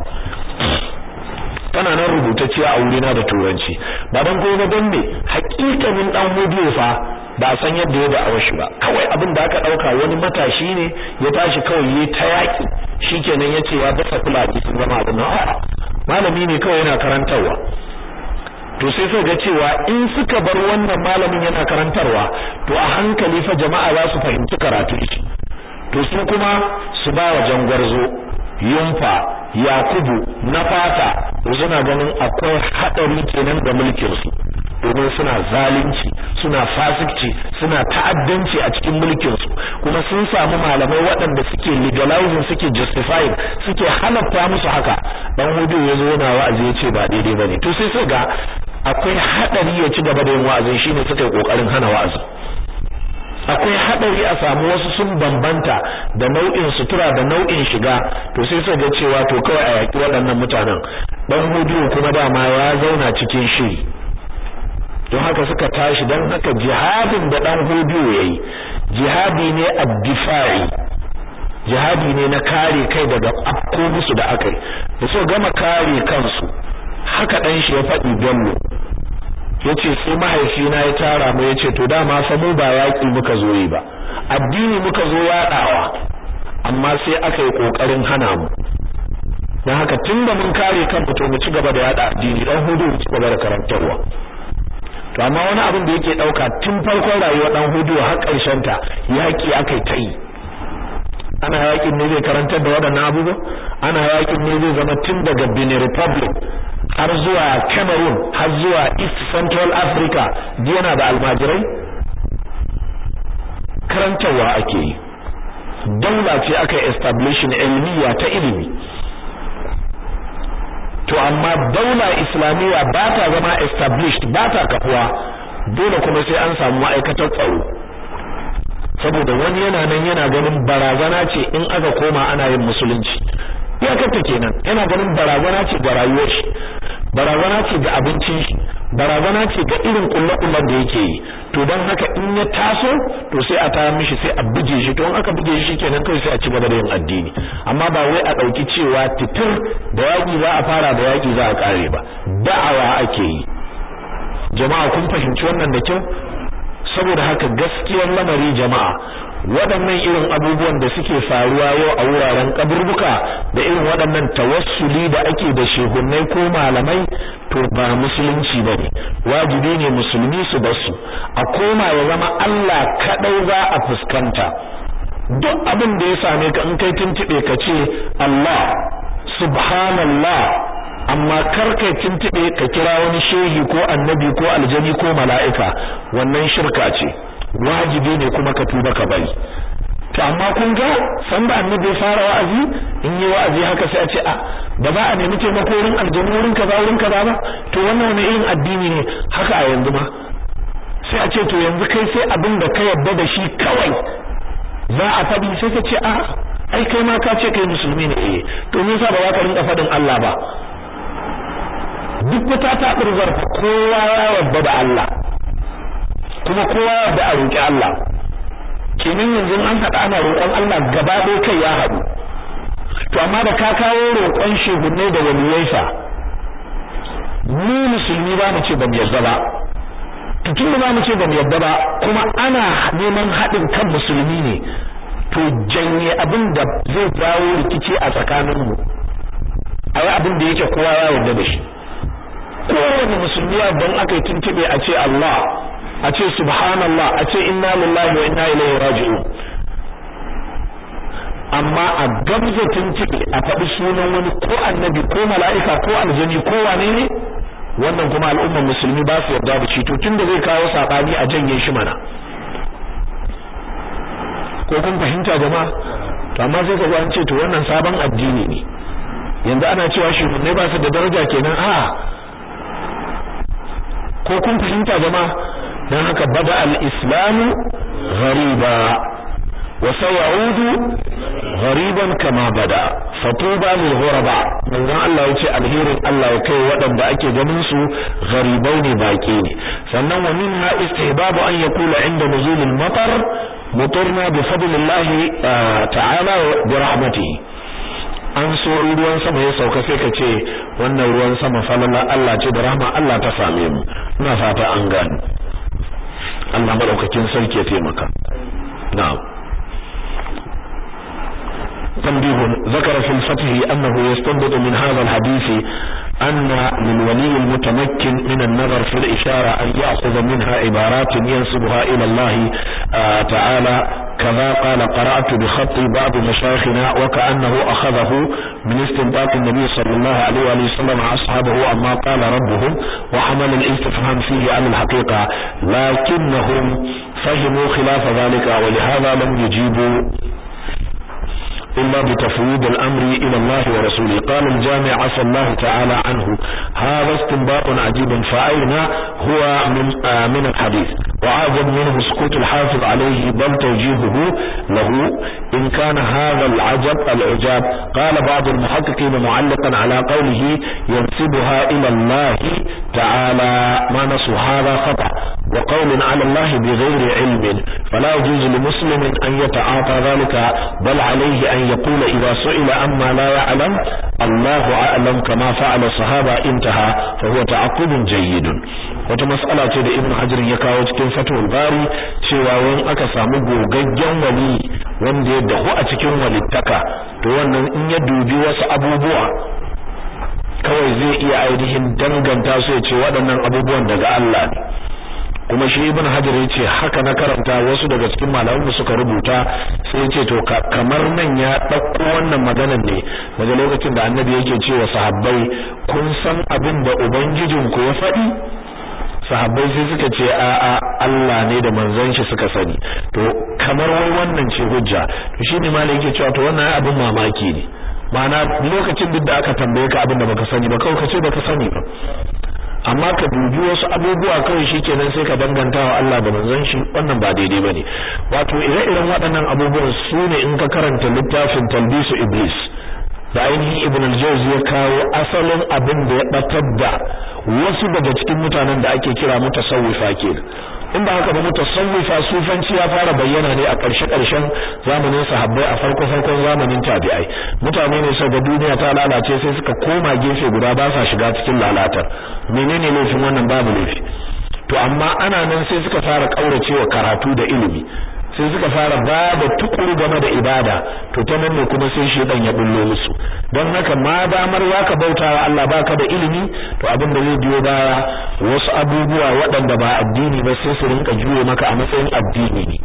tana nan rubutacciya a wurina da turanci ba dan kuma dan ne hakikanin dan hudu fa ba san yadda ya da'awa shi ba kawai abin da aka dauka wani matashi ne ya tashi kawai yayi ta yaki shikenan yace ya dasa kulaji sun zama abin a'a malami ne kawai yana karantarwa to sai sai ga cewa in suka bar wannan malamin yana karantarwa to a hankali fa jama'a za su fahimci karatu shi to su kuma su ba wa jangwarzo yumfa yakubu na fata suna ganin akwai hadari kenan ga mulkin su domin suna zalunci suna fasikci suna ta'addanci a cikin mulkin su kuma sun samu malamai waɗanda suke legalizing suke justifying suke halatta musu haka dan hudu ya zo yana wa'azi ya ce ba daidai bane to sai sai ga akwai hadari ya ci gaba da yin wa'azin shine suka yi kokarin hana wa'azi akwai hadari a samu wasu sun bambanta da nau'in sutura da nau'in shiga to sai suka ga cewa to kawai a yaki waɗannan mutanen dan hudu kuma dama ya zauna cikin shiri don haka suka tashi don haka jihadin da dan hudu yayi jihadi ne ad-difa'i jihadi ne na kare kai daga afko musu da akai da so gama kare kansu haka dan shi ya faɗi bello yace sai mahaifina ya tara mu yace to dama fa mu ba yaki muka zo yi ba addini muka zo yaɗawa amma sai aka yi kokarin hana mu dan haka tunda mun kare kanmu to mu ci gaba da yada addini dan hudu mu ci gaba da karantarwa to amma wani abin da yake dauka tun farkon rayuwar dan hudu har karshen ta yaki akai ta yi ana yakin ne zai karantar da waɗannan abubuwa ana yakin ne zai zama tun daga Benin Republic har zuwa Cameroon har zuwa East Central Africa yana da almajirai karantarwa ake yi daula ce aka establishing ilmiya ta ilimi to amma daula islamiyya ba ta zama established ba ta kafuwa dole kuma sai an samu ma'aikatar tsaro saboda wani yana nan yana ganin barazana ce in aka koma ana yin musulunci iyakarta kenan yana ganin barazana ce ga rayuwar shi barazana ce ga abincin shi barazana ce ga irin kullakullan da yake yi to don haka in ya taso to sai a tayar mishi sai a buge shi to in aka buge shi kenan kai sai a ci gaba da yin addini amma ba wai a dauki cewa titir da yaki za a fara da yaki za a kare ba da'awa ake yi jama'a kun fahimci wannan da kyau saboda haka gaskiyar lamari jama'a waɗannan irin abubuwan da suke faruwa yau a wuraren kaburbuka da irin waɗannan tawassuli da ake da shehunnai ko malamai to ba musulunci bane wajibi ne musulmi su basu a koma ya zama Allah kadai za a fuskanta duk abin da ya same ka in kai tuntube ka ce Allah subhanallah amma kar kai tuntube ka kira wani shehi ko annabi ko aljani ko mala'ika wannan shirka ce wajibi ne kuma ka tuba ka bari to amma kun ga san da annabi ya fara wa'azi in yi wa'azi haka sai a ce a ba za a nemi taimako wurin aljanu wurin kaza wurin kaza ba to wannan wani irin addini ne haka a yanzu ma sai a ce to yanzu kai sai abin da ka yarda da shi kawai za a faɗi sai ka ce a ai kai ma ka ce kai musulmi ne eh to me yasa ba za ka rinka faɗin Allah ba duk wata ta burzar kowa ya yarda da Allah kuma kowa ya yarda a roƙi Allah kenan yanzu an haɗa ana roƙon Allah gaba ɗaya kai ya haɗu to amma da ka kawo roƙon shehunne da waliyai fa mu musulmi ba mu ce ban yarda ba to tun ba mu ce ban yarda ba kuma ana neman haɗin kan musulmi ne to janye abin da zai jawo rikici a tsakaninmu a yi abin da yake kowa ya yarda da shi kowane musulmi don aka yi tuntube a ce Allah a ce subhanallah a ce inna lillahi wa inna ilaihi raji'un amma a gamza tuntube a faɗi sunan wani ko annabi ko mala'ika ko aljani ko wane ne wannan kuma al'ummar musulmi ba su yarda da shi to tunda zai kawo sabani a janye shi mana ko kun fahimta jama'a to amma sai kaga an ce to wannan sabon addini ne yanzu ana cewa shi ne ba su da daraja kenan a ko kun fahimta jama'a dan haka bada al-islamu ghariba wa sayaudu ghariban kama bada fatuba lil ghuraba manzon Allah yace alherin Allah ya kai waɗanda ake ganin su gharibai ne baki ne sannan wa minha istihbabu an yaqula inda nuzul al-matar mutarna bi fadlillahi ta'ala bi rahmatihi an so ruwan sama ya sauka sai ka ce wannan ruwan sama falala Allah ce da rahma Allah ta same mu ina fata an gani Allah madaukakin sarki ya taimaka na'am تنبيه ذكر في الفتح أنه يستنبط من هذا الحديث أن للولي المتمكن من النظر في الإشارة أن يأخذ منها عبارات ينسبها إلى الله آه تعالى كذا قال قرأت بخط بعض مشايخنا وكأنه أخذه من استنباط النبي صلى الله عليه وآله وسلم أصحابه أما قال ربهم وحمل الاستفهام فيه عن الحقيقة لكنهم فهموا خلاف ذلك ولهذا لم يجيبوا إلا بتفويض الأمر إلى الله ورسوله قال الجامع عفى الله تعالى عنه هذا استنباط عجيب فأين هو من, آه من الحديث وعاجب منه سكوت الحافظ عليه بل توجيهه له إن كان هذا العجب العجاب قال بعض المحققين معلقا على قوله ينسبها إلى الله تعالى ما نسوا هذا خطأ وقول على الله بغير علم فلا يجوز لمسلم أن يتعاطى ذلك بل عليه أن يقول إذا سئل أما لا يعلم الله أعلم كما فعل الصحابة انتهى فهو تعقب جيد wata mas'ala ce da Ibn Hajar ya kawo cikin Fathul Bari cewa wani aka samu gogaggen wali wanda ya dahu a cikin walittaka to wannan in ya dubi wasu abubuwa kawai zai iya ainihin danganta su ya ce waɗannan abubuwan daga Allah ne kuma shi ibn hajar ya ce haka na karanta wasu daga cikin malaman suka rubuta sai ce to kamar nan ya ɗauko wannan maganar ne daga lokacin da annabi yake cewa sahabbai kun san abin da ubangijinku ya faɗi sahabbai sai suka ce a a Allah ne da manzon shi suka sani to kamar wai wannan ce hujja to shine malai yake cewa to wannan abin mamaki ne ma'ana lokacin duk da aka tambaye ka abin da baka sani ba kawai ka ce baka sani ba amma ka dubi wasu abubuwa kawai shikenan sai ka danganta wa Allah da manzon shi wannan ba daidai bane wato ire-iren waɗannan abubuwan su ne in ka karanta littafin talbisu iblis da ainihin ibn al-jawzi ya kawo asalin abin da ya batar da wasu daga cikin mutanen da ake kira mutasawwifa kenan in ba haka ba mutasawwifa sufanci ya fara bayyana ne a ƙarshe ƙarshen zamanin sahabbai a farko farkon zamanin tabi'ai mutane ne sau da duniya ta lalace sai suka koma gefe guda ba sa shiga cikin lalatar menene laifin wannan babu laifi to amma ana nan sai suka fara kauracewa karatu da ilimi sai suka fara ba da tukuru game da ibada to ta nan ne kuma sai shedan ya bullo musu don haka ma damar waka bautawa Allah baka da ilimi to abin da zai biyo baya wasu abubuwa waɗanda ba addini ba sai su rinka juye maka a matsayin addini ne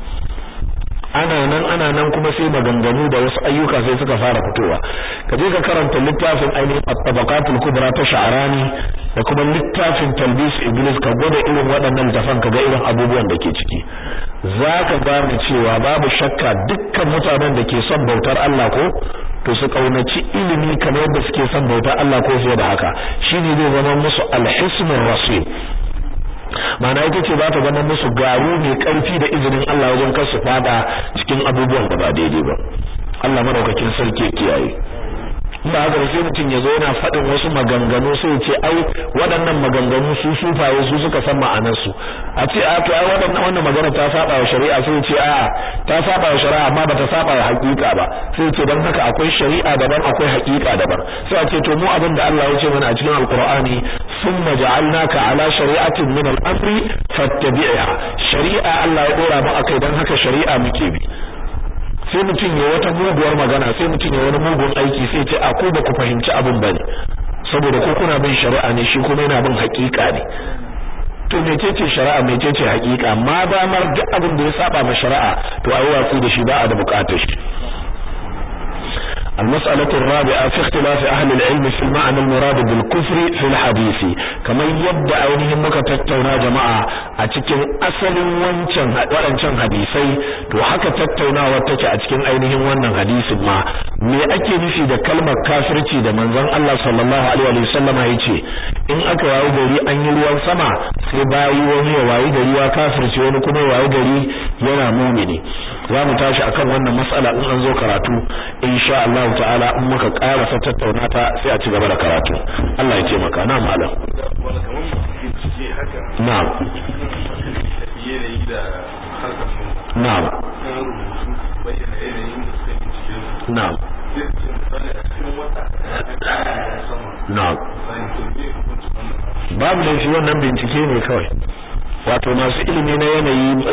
ana nan ana nan kuma sai maganganu da wasu ayyuka sai suka fara fitowa ka je ka karanta littafin ainihin at-tabaqatul kubra ta sha'rani da kuma littafin talbis iblis ka gwada irin waɗannan littafan ka ga irin abubuwan da ke ciki zaka gane cewa babu shakka dukkan mutanen da ke son bautar Allah ko to su kaunaci ilimi kamar yadda suke son bautar Allah ko fiye da haka shine zai zama musu alhismur rasul mana ita ce za ta zama musu garu mai karfi da izinin Allah wajen kar su fada cikin abubuwan da ba daidai ba Allah madaukakin sarki kiyaye ba haka sai mutum ya zo yana faɗin wasu maganganu sai ya ce ai waɗannan maganganu su sufaye su suka san ma'anar su a ce a to ai waɗannan wannan magana ta saba wa shari'a sai ya ce a ta saba wa shari'a amma bata saba wa haƙiƙa ba sai ya ce dan haka akwai shari'a daban akwai haƙiƙa daban sai a ce to mu abin da Allah ya ce mana a cikin alqur'ani thumma ja'alnaka ala shari'atin min al-amri fattabi'ha shari'a Allah ya dora mu akai dan haka shari'a muke bi sai mutum ya wata muguwar magana sai mutum ya wani mugun aiki sai ce a ko ba ku fahimci abin bane saboda ko kuna bin shari'a ne shi kuma yana bin haƙiƙa ne to mecece shari'a mecece haƙiƙa ma damar duk abin da ya saba ma shari'a to ayi watsi da shi ba a da buƙatar shi المسألة الرابعة في اختلاف أهل العلم في المعنى المراد بالكفر في الحديث كما يبدأ أينهم مكة تتونا جماعة أتكين أصل وانشان وانشان حديثي تو حكا تتونا واتكا أتكين أينهم وانا حديث ما me ake nufi da kalmar kafirci da manzon Allah sallallahu alaihi wa sallam ya ce in aka wayi gari an yi ruwan sama sai bayi wani ya wayi gari ya kafirci wani kuma ya wayi gari yana mumini za mu tashi akan wannan mas'ala in an zo karatu insha Allah ta'ala in muka karasa tattauna ta sai a ci gaba da karatu Allah ya ce maka na malam na'am na'am na'am na'am babu laifi wannan bincike ne kawai wato masu ilimi na yanayi